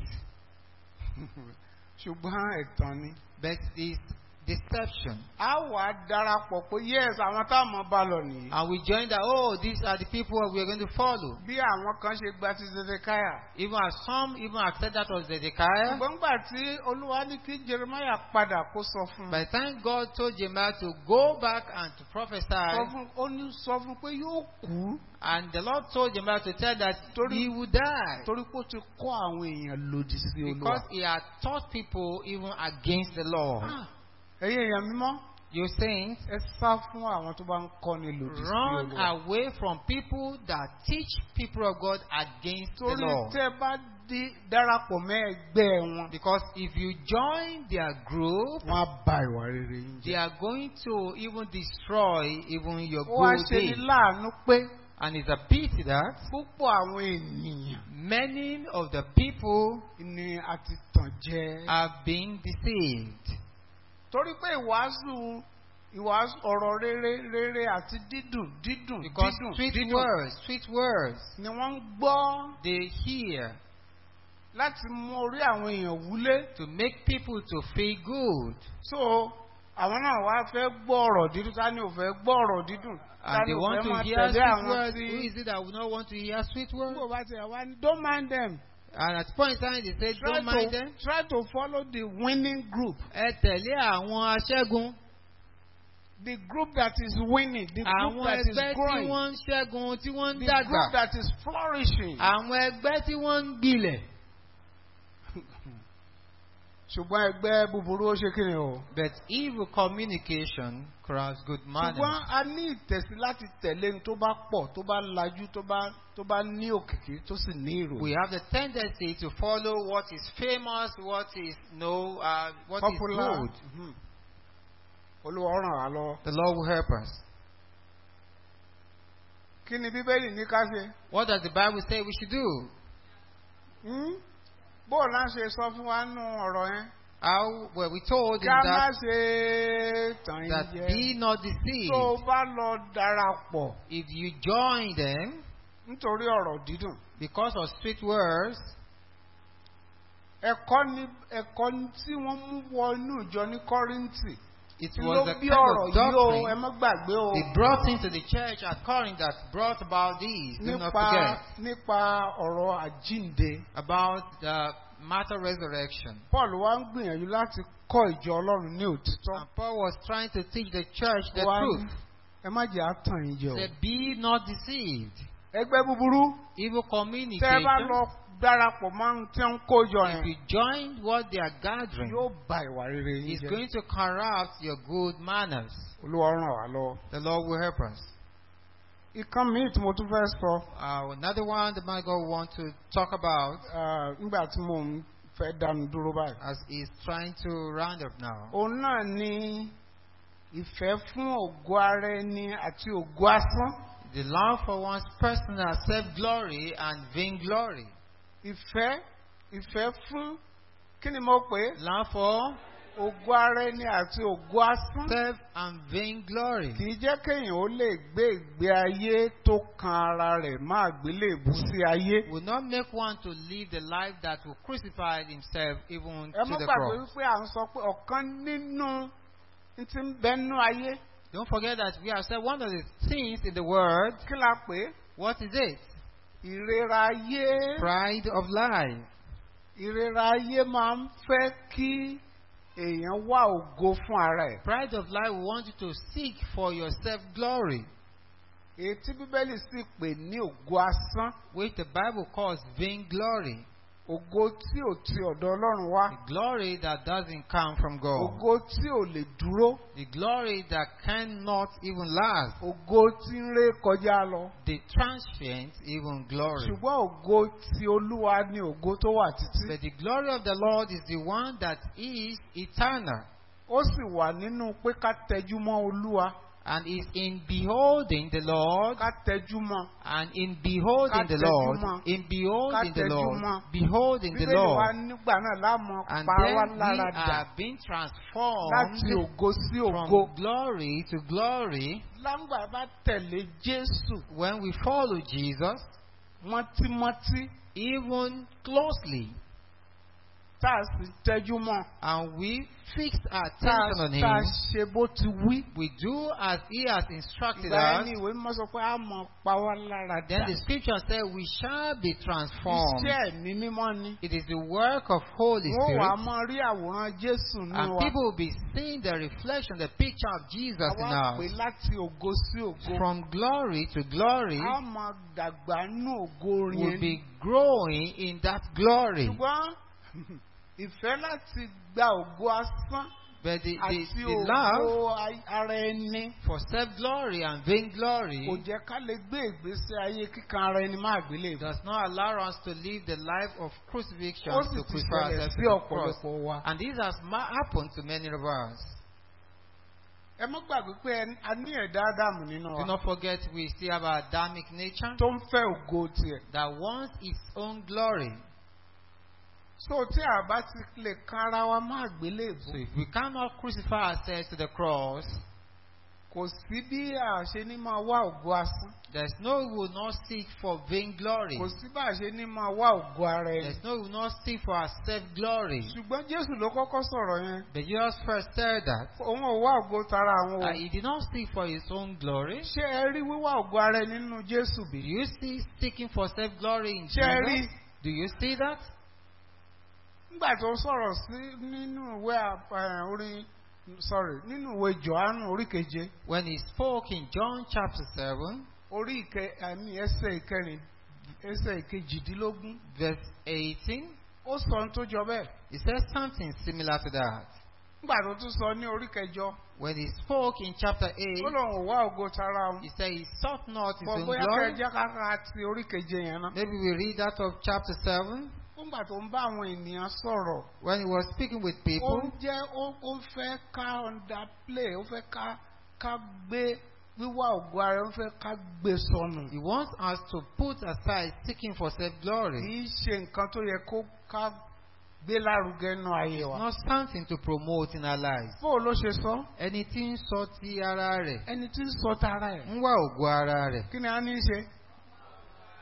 Ṣùgbọ́n ẹ̀tàn ni. But it's deception. A wà á darapọ̀ pé yes àwọn táwọn bá lọ nìyí. And we join that, oh, these are the people we are going to follow. Bí àwọn kan ṣe gba ti Zedekiah. Even as some even accept that was Zedekiah. Ṣùgbọ́n gbà tí Olúwa ní kí Jeremiah padà kó sọ fún un. By the time God told Jeremiah to go back and to prophesy, Sọ fún ó ní sọ fún pé yóò kú. and the Lord told Jeremiah to tell that Torí- he would die. Torí pé ó ti kọ́ àwọn èèyàn lòdì sí Olúwa. Because he had taught people even against the Lord. Ah, Ẹ̀yin èèyàn mímọ́. You saints, Ẹ sá fún àwọn tó bá ń kọ́ni lòdì sí run Olúwa. away from people that teach people of God against the Torí Lord. tẹ́ bá dé darapọ̀ mẹ́ ẹgbẹ́ wọn. Because if you join their group, Wọ́n á ba ìwà rere yín they jẹ́. are going to even destroy even your Ó wá good ṣe ní deeds. láàánú pé And it's a pity that púpọ̀ àwọn ènìyàn many of the people ni a ti tàn jẹ. are being deceived. Torí pé ìwàásù ìwàásù ọ̀rọ̀ rere rere àti dídùn dídùn Because dídùn sweet dídùn words, sweet words, ni wọ́n ń gbọ́ they hear láti mú orí àwọn èèyàn wúlé. to make people to feel good. So àwọn náà wá fẹ́ gbọ́ ọ̀rọ̀ dídùn ta ni ò fẹ́ gbọ́ ọ̀rọ̀ dídùn ta And ni they ò want fẹ́ to máa hear tẹ̀lé sweet àwọn words. tí Who is it that would not want to hear sweet words? gbogbo bá tiẹ̀ wá ní don't mind them. And at point in time they say, Try don't mind to them. try to follow the winning group. Ẹ tẹ̀lé àwọn aṣẹ́gun. The group that is winning, the group Àwọn that is ẹgbẹ́ tí growing, wọ́n ń ṣẹ́gun, tí wọ́n ń the dàgbà. group that is flourishing. Àwọn ẹgbẹ́ tí wọ́n ń gbilẹ̀. ṣùgbọ́n ẹgbẹ́ búburú ó ṣe kí ni o. But evil communication corrupts good ṣùgbọ́n manners. a ní ìtẹ̀sí láti tẹ̀lé ní tó bá pọ̀ tó bá lajú tó bá tó bá ní òkìkí tó sì ní We ìròyìn. have the tendency to follow what is famous, what is no, uh, what popular. is good. Mhm. olúwa ó ràn wá lọ. The Lord will help us. kí ni bíbélì ní ká ṣe. What does the Bible say we should do? Hmm? bó o náà ṣe sọ fún wa nù ọ̀rọ̀ yẹn. How were we told in ká má that ṣe tàn that yín be jẹ. not tó o deceived? bá lọ darapọ̀ If you join them nítorí ọ̀rọ̀ dídùn. because of sweet words, ẹ̀kọ́ ni ẹ̀kọ́ ni tí wọ́n mú wọ inú ìjọ ní kọ́ríńtì It kí was ló the bí kind ọ̀rọ̀ of yìí o ẹ doctrine má gbàgbé o they brought into the church at Corinth that brought about these. Do not nípa forget nípa ọ̀rọ̀ àjínde about the matter resurrection. Paul wá ń gbìyànjú láti kọ́ ìjọ Ọlọ́run ní òtítọ́ And Paul was trying to teach the church the Wá ní, truth. ẹ má jẹ́ àtàn yín jẹ o Said, be not deceived. ẹgbẹ́ búburú Evil tẹ́ ẹ bá communication, lọ darapọ̀ mọ́ ohun tí wọ́n ń kó jọ if yẹn you join what they are gathering, yóò ba ìwà rere yín is jẹ́ going to corrupt your good manners. Olúwa ràn wá lọ́wọ́. The Lord will help us. ìkan míì tí mo tún fẹ́ sọ Uh, another one that my God wants to talk about ah, nígbà tí mo ń fẹ́ dánu dúró báyìí. as he's trying to round up now. òun náà ni ìfẹ́ fún ògo ara ẹni àti ògo asán. The love for one's personal self-glory and vainglory. ìfẹ́ ìfẹ́ fún kí ni mo pè é Love for ògo ara ẹni àti ògo asán. self and vainglory. kì í jẹ́ kéèyàn ó lè gbé ìgbé ayé tó kan ara rẹ̀ má gbélébú sí ayé. Will not make one to live the life that will crucify himself even ẹ to mọ́ the gbàgbé cross. wípé à ń sọ pé ọ̀kan nínú n ti ń bẹnu ayé Don't forget that we have said one of the things in the word. kí la pè é What is it? ìrera ayé. Pride of life. ìrera ayé máa ń fẹ́ kí èèyàn wá ògo fún ara ẹ̀. Pride of life will want you to seek for your self-glory, èyí tí bíbélì sì pè ní ògo asán which the Bible calls vainglory. ògo tí ò ti ọ̀dọ̀ ọlọ́run wá The glory that doesn't come from God. ògo tí ò lè dúró The glory that cannot even last. ògo tí ń ré kọjá lọ. The transient even glory. ṣùgbọ́n ògo ti olúwa ni ògo tó wà títí. But the glory of the Lord is the one that is eternal ó sì wà nínú pé ká tẹjú mọ́ olúwa and is in beholding the Lord ká tẹjú mọ́. and in beholding the Lord, in beholding the Lord, beholding the bíbélì wa Lord, nígbà náà láàmú and pa wá then we lára dà are being transformed láti ògo sí ògo. from glory to glory láǹgbà bá tẹ̀lé jésù when we follow Jesus mọ́tímọ́tí even closely tá a sì tẹjú mọ́ and we fix our tá a attention on tá a Him. ṣe bó ti wí. We do as He has instructed ìgbà us. yẹn ni ìwé mímọ́ sọ pé a mọ̀ pa wá lára Then dà. the scripture said we shall be transformed. iṣẹ́ ẹ̀mí mímọ́ ni. It is the work of Holy wọ́n wà á Spirit. mọ rí àwòrán jésù nínú And wa. people will be seeing the reflection, the picture of Jesus in àwa pè us. láti ògo sí ògo. From glory to glory, a mọ dàgbà nínú ògo will yẹn. be growing in that glory. ṣùgbọ́n ìfẹ́ láti gba ògo asán But the, the, àti the love ògo ay- ara ẹni for self glory and vain kò glory jẹ́ ká lè gbé ìgbésí ayé kíkan ara ẹni má gbélé. does not allow us to live the life of crucifixion ó sì to ti prefer ṣẹlẹ̀ ourselves sí to the cross. ọ̀pọ̀lọpọ̀ wa. And this has ma- happened to many of us. ẹ má gbàgbé pé ẹni- a ní ẹ̀dá ádámù nínú Do wa not forget we still have our Adamic nature tó ń fẹ́ ògo tiẹ̀. that wants its own glory. so tí a bá ti lè kan ara wa má gbélé So ìbò if we cannot crucify ourselves to the cross, kò sí bí a ṣe ní máa wá ògo asán there's no we will not seek for vain glory. kò sí bá a ṣe ní máa wá ògo ara ẹni. There's no we will not seek for our self glory. ṣùgbọ́n jésù ló kọ́kọ́ sọ̀rọ̀ yẹn But Jesus first said that òun ò wá ògo tara àwọn uh, o. he did not seek for his own glory. ṣé ẹ rí wíwá ògo ara ẹni nínú jésù Do bí? you see seeking for self glory in ṣé ẹ rí Jesus? Do you see that? nígbà tó sọ̀rọ̀ sí nínú ìwé àp- eh, orí sorry nínú ìwé johannu orí keje When he spoke in John chapter 7, orí ìkẹ àmì ẹsẹ̀ ìkẹrin ẹsẹ̀ ìkejìdínlógún verse 18, ó sọ ohun tó jọ bẹ́ẹ̀. he says something similar to that. nígbà tó tún sọ ní orí kẹjọ When he spoke in chapter 8, ó lóun ò wá ògo tara òun. he said he sought not his bọ̀ own bóyá glory. kẹjá kára ti orí keje yẹn náà. Maybe we read that of chapter 7. nígbà tó ń bá àwọn ènìyàn sọ̀rọ̀ When he was speaking with ó people, ń jẹ́ ó ó fẹ́ ká underplay ó fẹ́ ká ká gbé wíwá ògo ara ó fẹ́ ká gbé sọnù. he wants us to put aside seeking for self glory. kì í ṣe nǹkan tó yẹ kó ká gbé lárugẹ nínú ayé wa. Not something to promote in our lives. bó o ló ṣe sọ Ẹni tí ń sọ ti ara rẹ̀ ẹni tí ń sọ tara ẹ̀ ń wá ògo ara rẹ̀. kí ni a ní í ṣe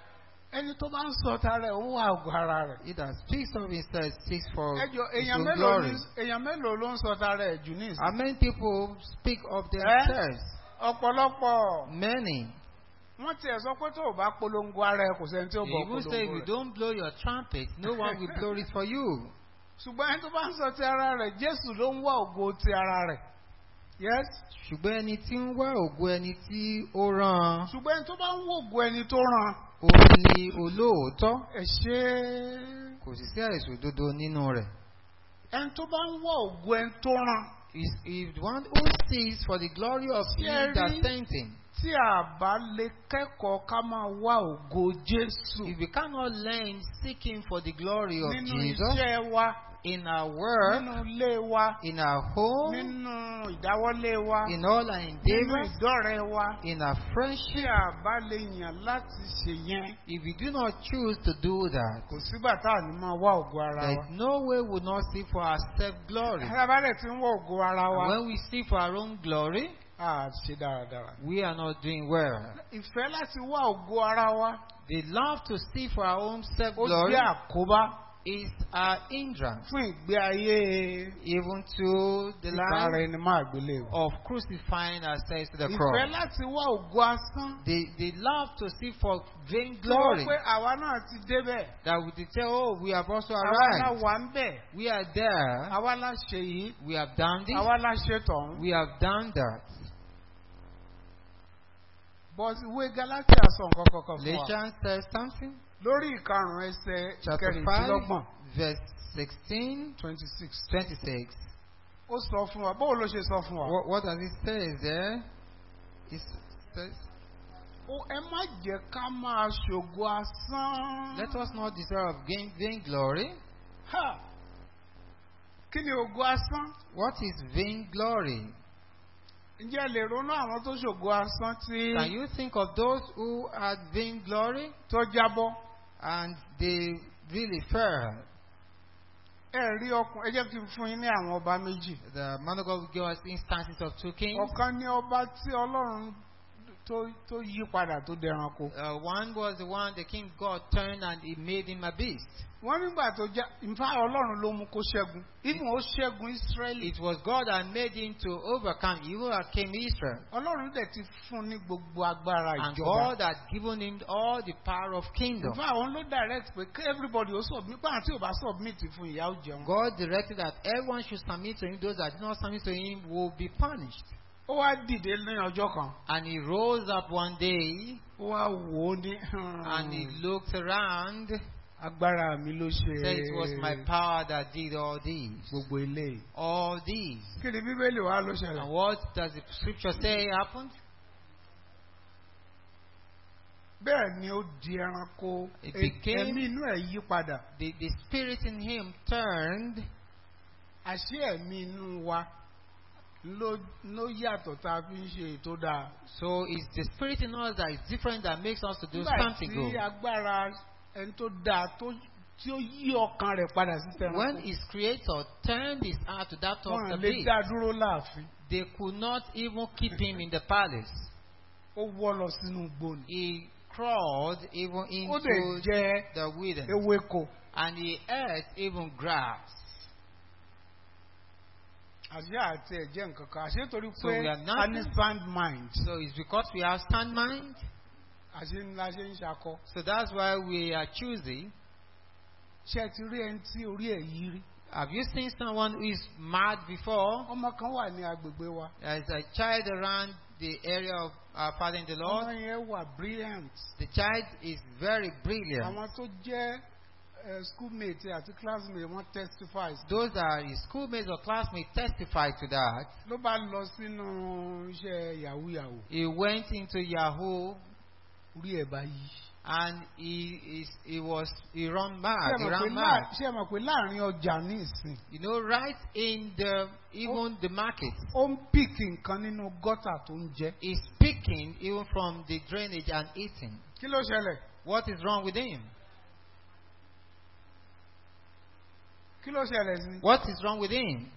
ẹni tó bá ń sọ tara ẹ̀ ó wà ògùn ara rẹ̀. He that speaks of himself speaks for ẹjọ his èèyàn own mélòó glory. ní- èèyàn mélòó ló ń sọ tara ẹ̀ jù ní ìsìn. How many people speak of themselves? ọ̀pọ̀lọpọ̀ Many. wọ́n tiẹ̀ sọ pé tó o bá polongo ara ẹ̀ kò sẹ́ni tí ó They bọ̀ even say if polongo you rẹ̀. don't blow your trumpet, no one will blow it for you. ṣùgbọ́n ẹni tó bá ń sọ ti ara rẹ̀ Jésù ló ń wá ògo ti ara rẹ̀. yes ṣùgbọ́n ẹni tí ń wá ògo ẹni tí ó rán ṣùgbọ́n ẹni tó bá ń wò ògo ẹni tó ràn òun ni olóòótọ́ ẹ̀ ṣe kò sì sí àìsàn òdodo nínú rẹ̀. ẹni tó bá ń wá ògo ẹni tó ràn Is if one who seeks for the glory of him Thierry. that sent him. tí a bá lè kẹ́kọ̀ọ́ ká máa wá ògo Jésù If we cannot learn seeking for the glory of nínú Jesus iṣẹ́ wa in our work, nínú ilé wa in our home, nínú ìdáwọ́lé wa in all our nínú endeavors, ìdọ́rẹ̀ wa in our tí friendship, a bá lè yàn láti ṣe yẹn if we do not choose to do that, kò sígbà tá à ní máa wá ògo ara there wa. is no way we will not seek for our self-glory. Ẹ̀rọ abálẹ̀ tí ń wá ògo ara wa When we seek for our own glory, a ṣe dáradára. we are not doing well. Ìfẹ́ láti wá ògo ara wa The love to seek for our own ó self-glory jẹ́ àkóbá is our hindrance fún ìgbé ayé even to the ìbára life ẹni máa gbélé o. of crucifying ourselves to the Ìfẹ́ cross. láti wá ògo asán. The, the love to seek for vain Lọ́wọ́ glory pé àwa náà ti débẹ̀. that we did say, oh, we have also Àwa la arrived. wà ń bẹ̀. We are there. Àwa la ṣe yìí. We have done this. Àwa la ṣe tọ̀hún. We have done that. But ìwé Galatia sọ nǹkan kankan fún wa. Galatians says something. Lórí ìkarùn-ún ẹsẹ̀ Chapter 5, kẹrìndínlọ́gbọ̀n verse 16, twenty six. 26. Ó sọ fún wa. Báwo ló ṣe sọ fún wa? What, what does it say there? It says, Ó ẹ má jẹ́ ká máa ṣògo asán. Let us not desire of gain, vain glory. Ha! Kí ni ògo asán? What is vain glory? Ǹjẹ́ ẹ lè ronú àwọn tó ṣògo asán tí Can you think of those who had vain glory tó jábọ́? and they really fell? Ẹ rí ọkùn ẹ jẹ́ kí n fún yín ní àwọn ọba méjì. The man of God will give us instances of two kings. Ọ̀kan ní ọba tí Ọlọ́run tó tó yí padà tó dẹranko. Uh, one was the one the king God turned and he made him a beast. Wọ́n nígbà tó já nfa Ọlọ́run ló mú kó ṣẹ́gun. Even ó ṣẹ́gun Ísírẹ́lì. It was God that made him to overcome. He overcame Israel. Ọlọ́run dẹ̀ ti fún ní gbogbo agbára And ìjọba. God had given him all the power of kingdom. Nfa àwọn ló direct pé kí everybody ó submit. Báwọn tí ò bá submit fún ìyà ó jẹun. God directed that everyone should submit to him. Those that did not submit to him will be punished. Ó wá dìde ní ọjọ́ kan. And he rose up one day Ó wá wò ó ní. and he looked around. Agbára mi ló ṣe. Said it was my power that did all these. Gbogbo eléyìí. All these. Kí ni Bíbélì wa ló And ṣẹlẹ̀? what does the scripture say happened? Bẹ́ẹ̀ ni ó di ẹranko. It Ẹ- became- Ẹ̀mí inú ẹ̀ yí padà. The, the spirit in him turned. Àṣé ẹ̀mí inú wa ló ló yàtọ̀ tá a fi ń ṣe ètò dáa. So it's the spirit in us that is different that makes us to do Nígbà something tí good. agbára ẹni tó dáa tó tí ó yí ọkàn rẹ̀ padà sí When tẹranko. his creator turned his heart to that of Wọ́n the lè beast, dá dúró láàfin. they could not even keep him in the palace. Ó wọ́ lọ sínú igbó ni. He crawled even Ó lè into jẹ the wilderness ewéko. and he ate even grass. Àṣé àti ẹ̀jẹ̀ nǹkan kan. Àṣé torí So pé we are a ní nothing. sound mind. So it's because we have stand mind. Àṣé ńlá ṣe ń ṣakọ. So that's why we are choosing. Ṣé ẹ ti rí ẹni tí orí ẹ̀ yí rí? Have you seen someone who is mad before? Ọmọ kan wà ní agbègbè wa. There's a child around the area of our Father in the Lord. Ọmọ yẹn wà brilliant. The child is very brilliant. Àwọn tó jẹ́ eh, schoolmate àti classmate wọ́n testify. sí. Those that are his schoolmates or classmates testify to that. Ló bá lọ sínú iṣẹ́ yahoo yahoo. He went into Yahoo Orí ẹ̀ bá yí. and he is he was he run Ṣé mad. ẹ He mọ̀ pé ran láà- mad. ṣé ẹ mọ̀ pé láàrin ọjà ní ìsìn? You know, right in the even the market, Ó ń píìkì nǹkan nínú gọ́tà tó ń jẹ. he's picking even from the drainage and eating. Kí ló ṣẹlẹ̀? What is wrong with him? Kí ló ṣẹlẹ̀ sí? What is wrong with him?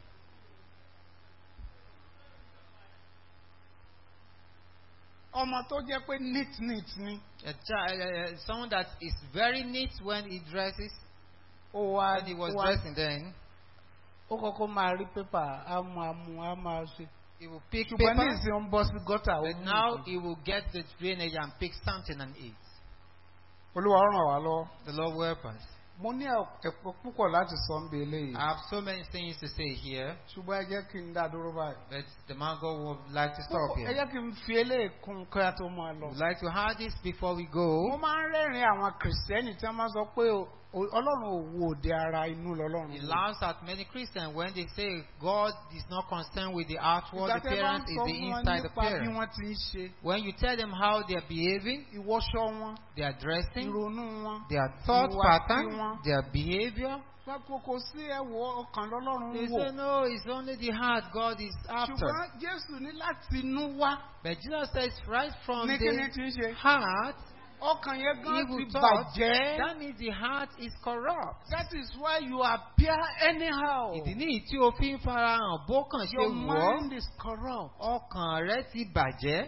ọmọ tó jẹ́ pé neat neat ni A child, uh, someone that is very neat when he dresses, ó wá when he was ó wá- dressing then, ó kọ́kọ́ máa rí pépà á máa mú á máa ṣe he will pick ṣùgbọ́n ní paper, ìsìn ó ń bọ́ sí gọ́tà ó but mú now nǹkan. he will get the drainage and pick something and eat. olúwa ràn wá lọ́wọ́. The Lord will help us. mo ní ẹ̀pọ̀ púpọ̀ láti sọ ń bẹ eléyìí I have so many things to say here, ṣùgbọ́n ẹ jẹ́ kí n dá dúró báyìí. but the man God would like to stop ẹ here. jẹ́ kí n fi eléyìí kún kí a tó máa lọ. Would like to add this before we mo go. máa ń rẹ́rìn-ín àwọn kìrìsìtẹ́nì tí wọ́n máa sọ pé o- o- ọlọ́run ò wo òde ara inú lọ́lọ́run. It laughs at many Christians when they say God is not concerned with the outward ìgbà tẹ́ bá ń appearance, sọ it's the fún wọn inside nípa bí appearance. wọ́n ti ń ṣe When you tell them how they are behaving, ìwọṣọ wọn their dressing, ìrònú wọn. their thought Ìwà pattern, tiwọn. their behavior, pápá kò sí ẹ̀wọ̀ ọkàn lọ́lọ́run they wò. say, no, it's only the heart God is after. ṣùgbọ́n jésù ní láti inú wá But Jesus says, right from ní kí ni the ti ń ṣe. heart, ọkàn yẹn gan evil ti thoughts, bàjẹ́. that means the heart is corrupt. That is why you appear anyhow. Ìdí nìyí tí o fi ń farahàn bó kàn ṣe Your wọ̀ ọ́, mind is corrupt. ọkàn rẹ ti bàjẹ́.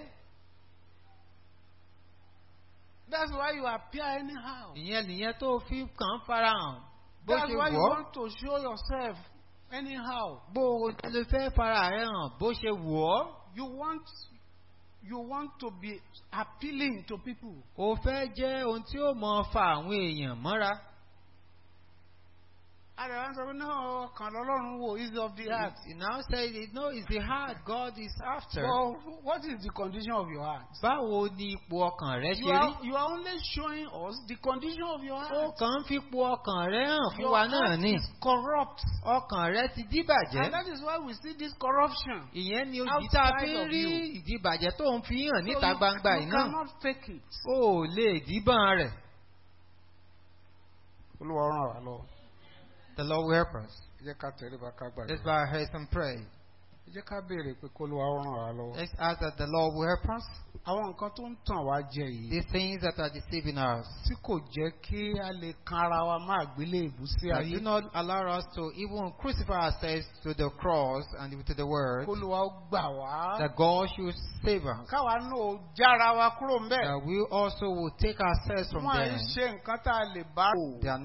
That's why you appear anyhow. Ìyẹn nìyẹn tó o fi kàn ń farahàn bó That's ṣe why you wọ̀ ọ́. want to show yourself anyhow. Bó o lè fẹ́ fara rẹ hàn bó ṣe wọ̀ ọ́. You want you want to be appealing to people. O fẹ́ jẹ́ ohun tí ó mọ fa àwọn èèyàn mọ́ra. Àdàbà ń sọ pé náà ọkàn lọ́lọ́run wò is of the heart. He now says, no, it's the heart God is after. So what is the condition of your heart? Báwo ni ipò ọkàn rẹ You ṣe are, rí? you are only showing us the condition of your Ó heart. kàn ń fi ipò ọkàn rẹ hàn fún Your wa náà heart ni. is corrupt. Ọkàn rẹ ti And díbàjẹ́. that is why we see this corruption. Ìyẹn ni ojú tá a fi outside ń of rí you. ìdíbàjẹ́ tó ń fi hàn So níta you- gbangba you yìí náà. cannot fake it. O ò lè díbọ́n rẹ̀. Olúwa ràn wá lọ. The Lord will help us. Ẹ jẹ́ ká tẹríba ká Let's gbàdúrà. bow our heads and pray. Ẹ jẹ́ ká béèrè pé kó Olúwa ràn wá lọ́wọ́. Let's ask that the Lord will help us. Àwọn nǹkan tó ń tàn wá jẹ yìí These things that are deceiving us. tí kò jẹ́ kí a lè kan ara wa má gbélé ìbú sí That ayé. do not allow us to even crucify ourselves to the cross and to the word. Kó Olúwa ó gbà wá. That God should save us. Káwa náà ó jára wa kúrò ń bẹ̀. That we also will take ourselves from Wọ́n à ń them. ṣe nǹkan tá a lè bá. They are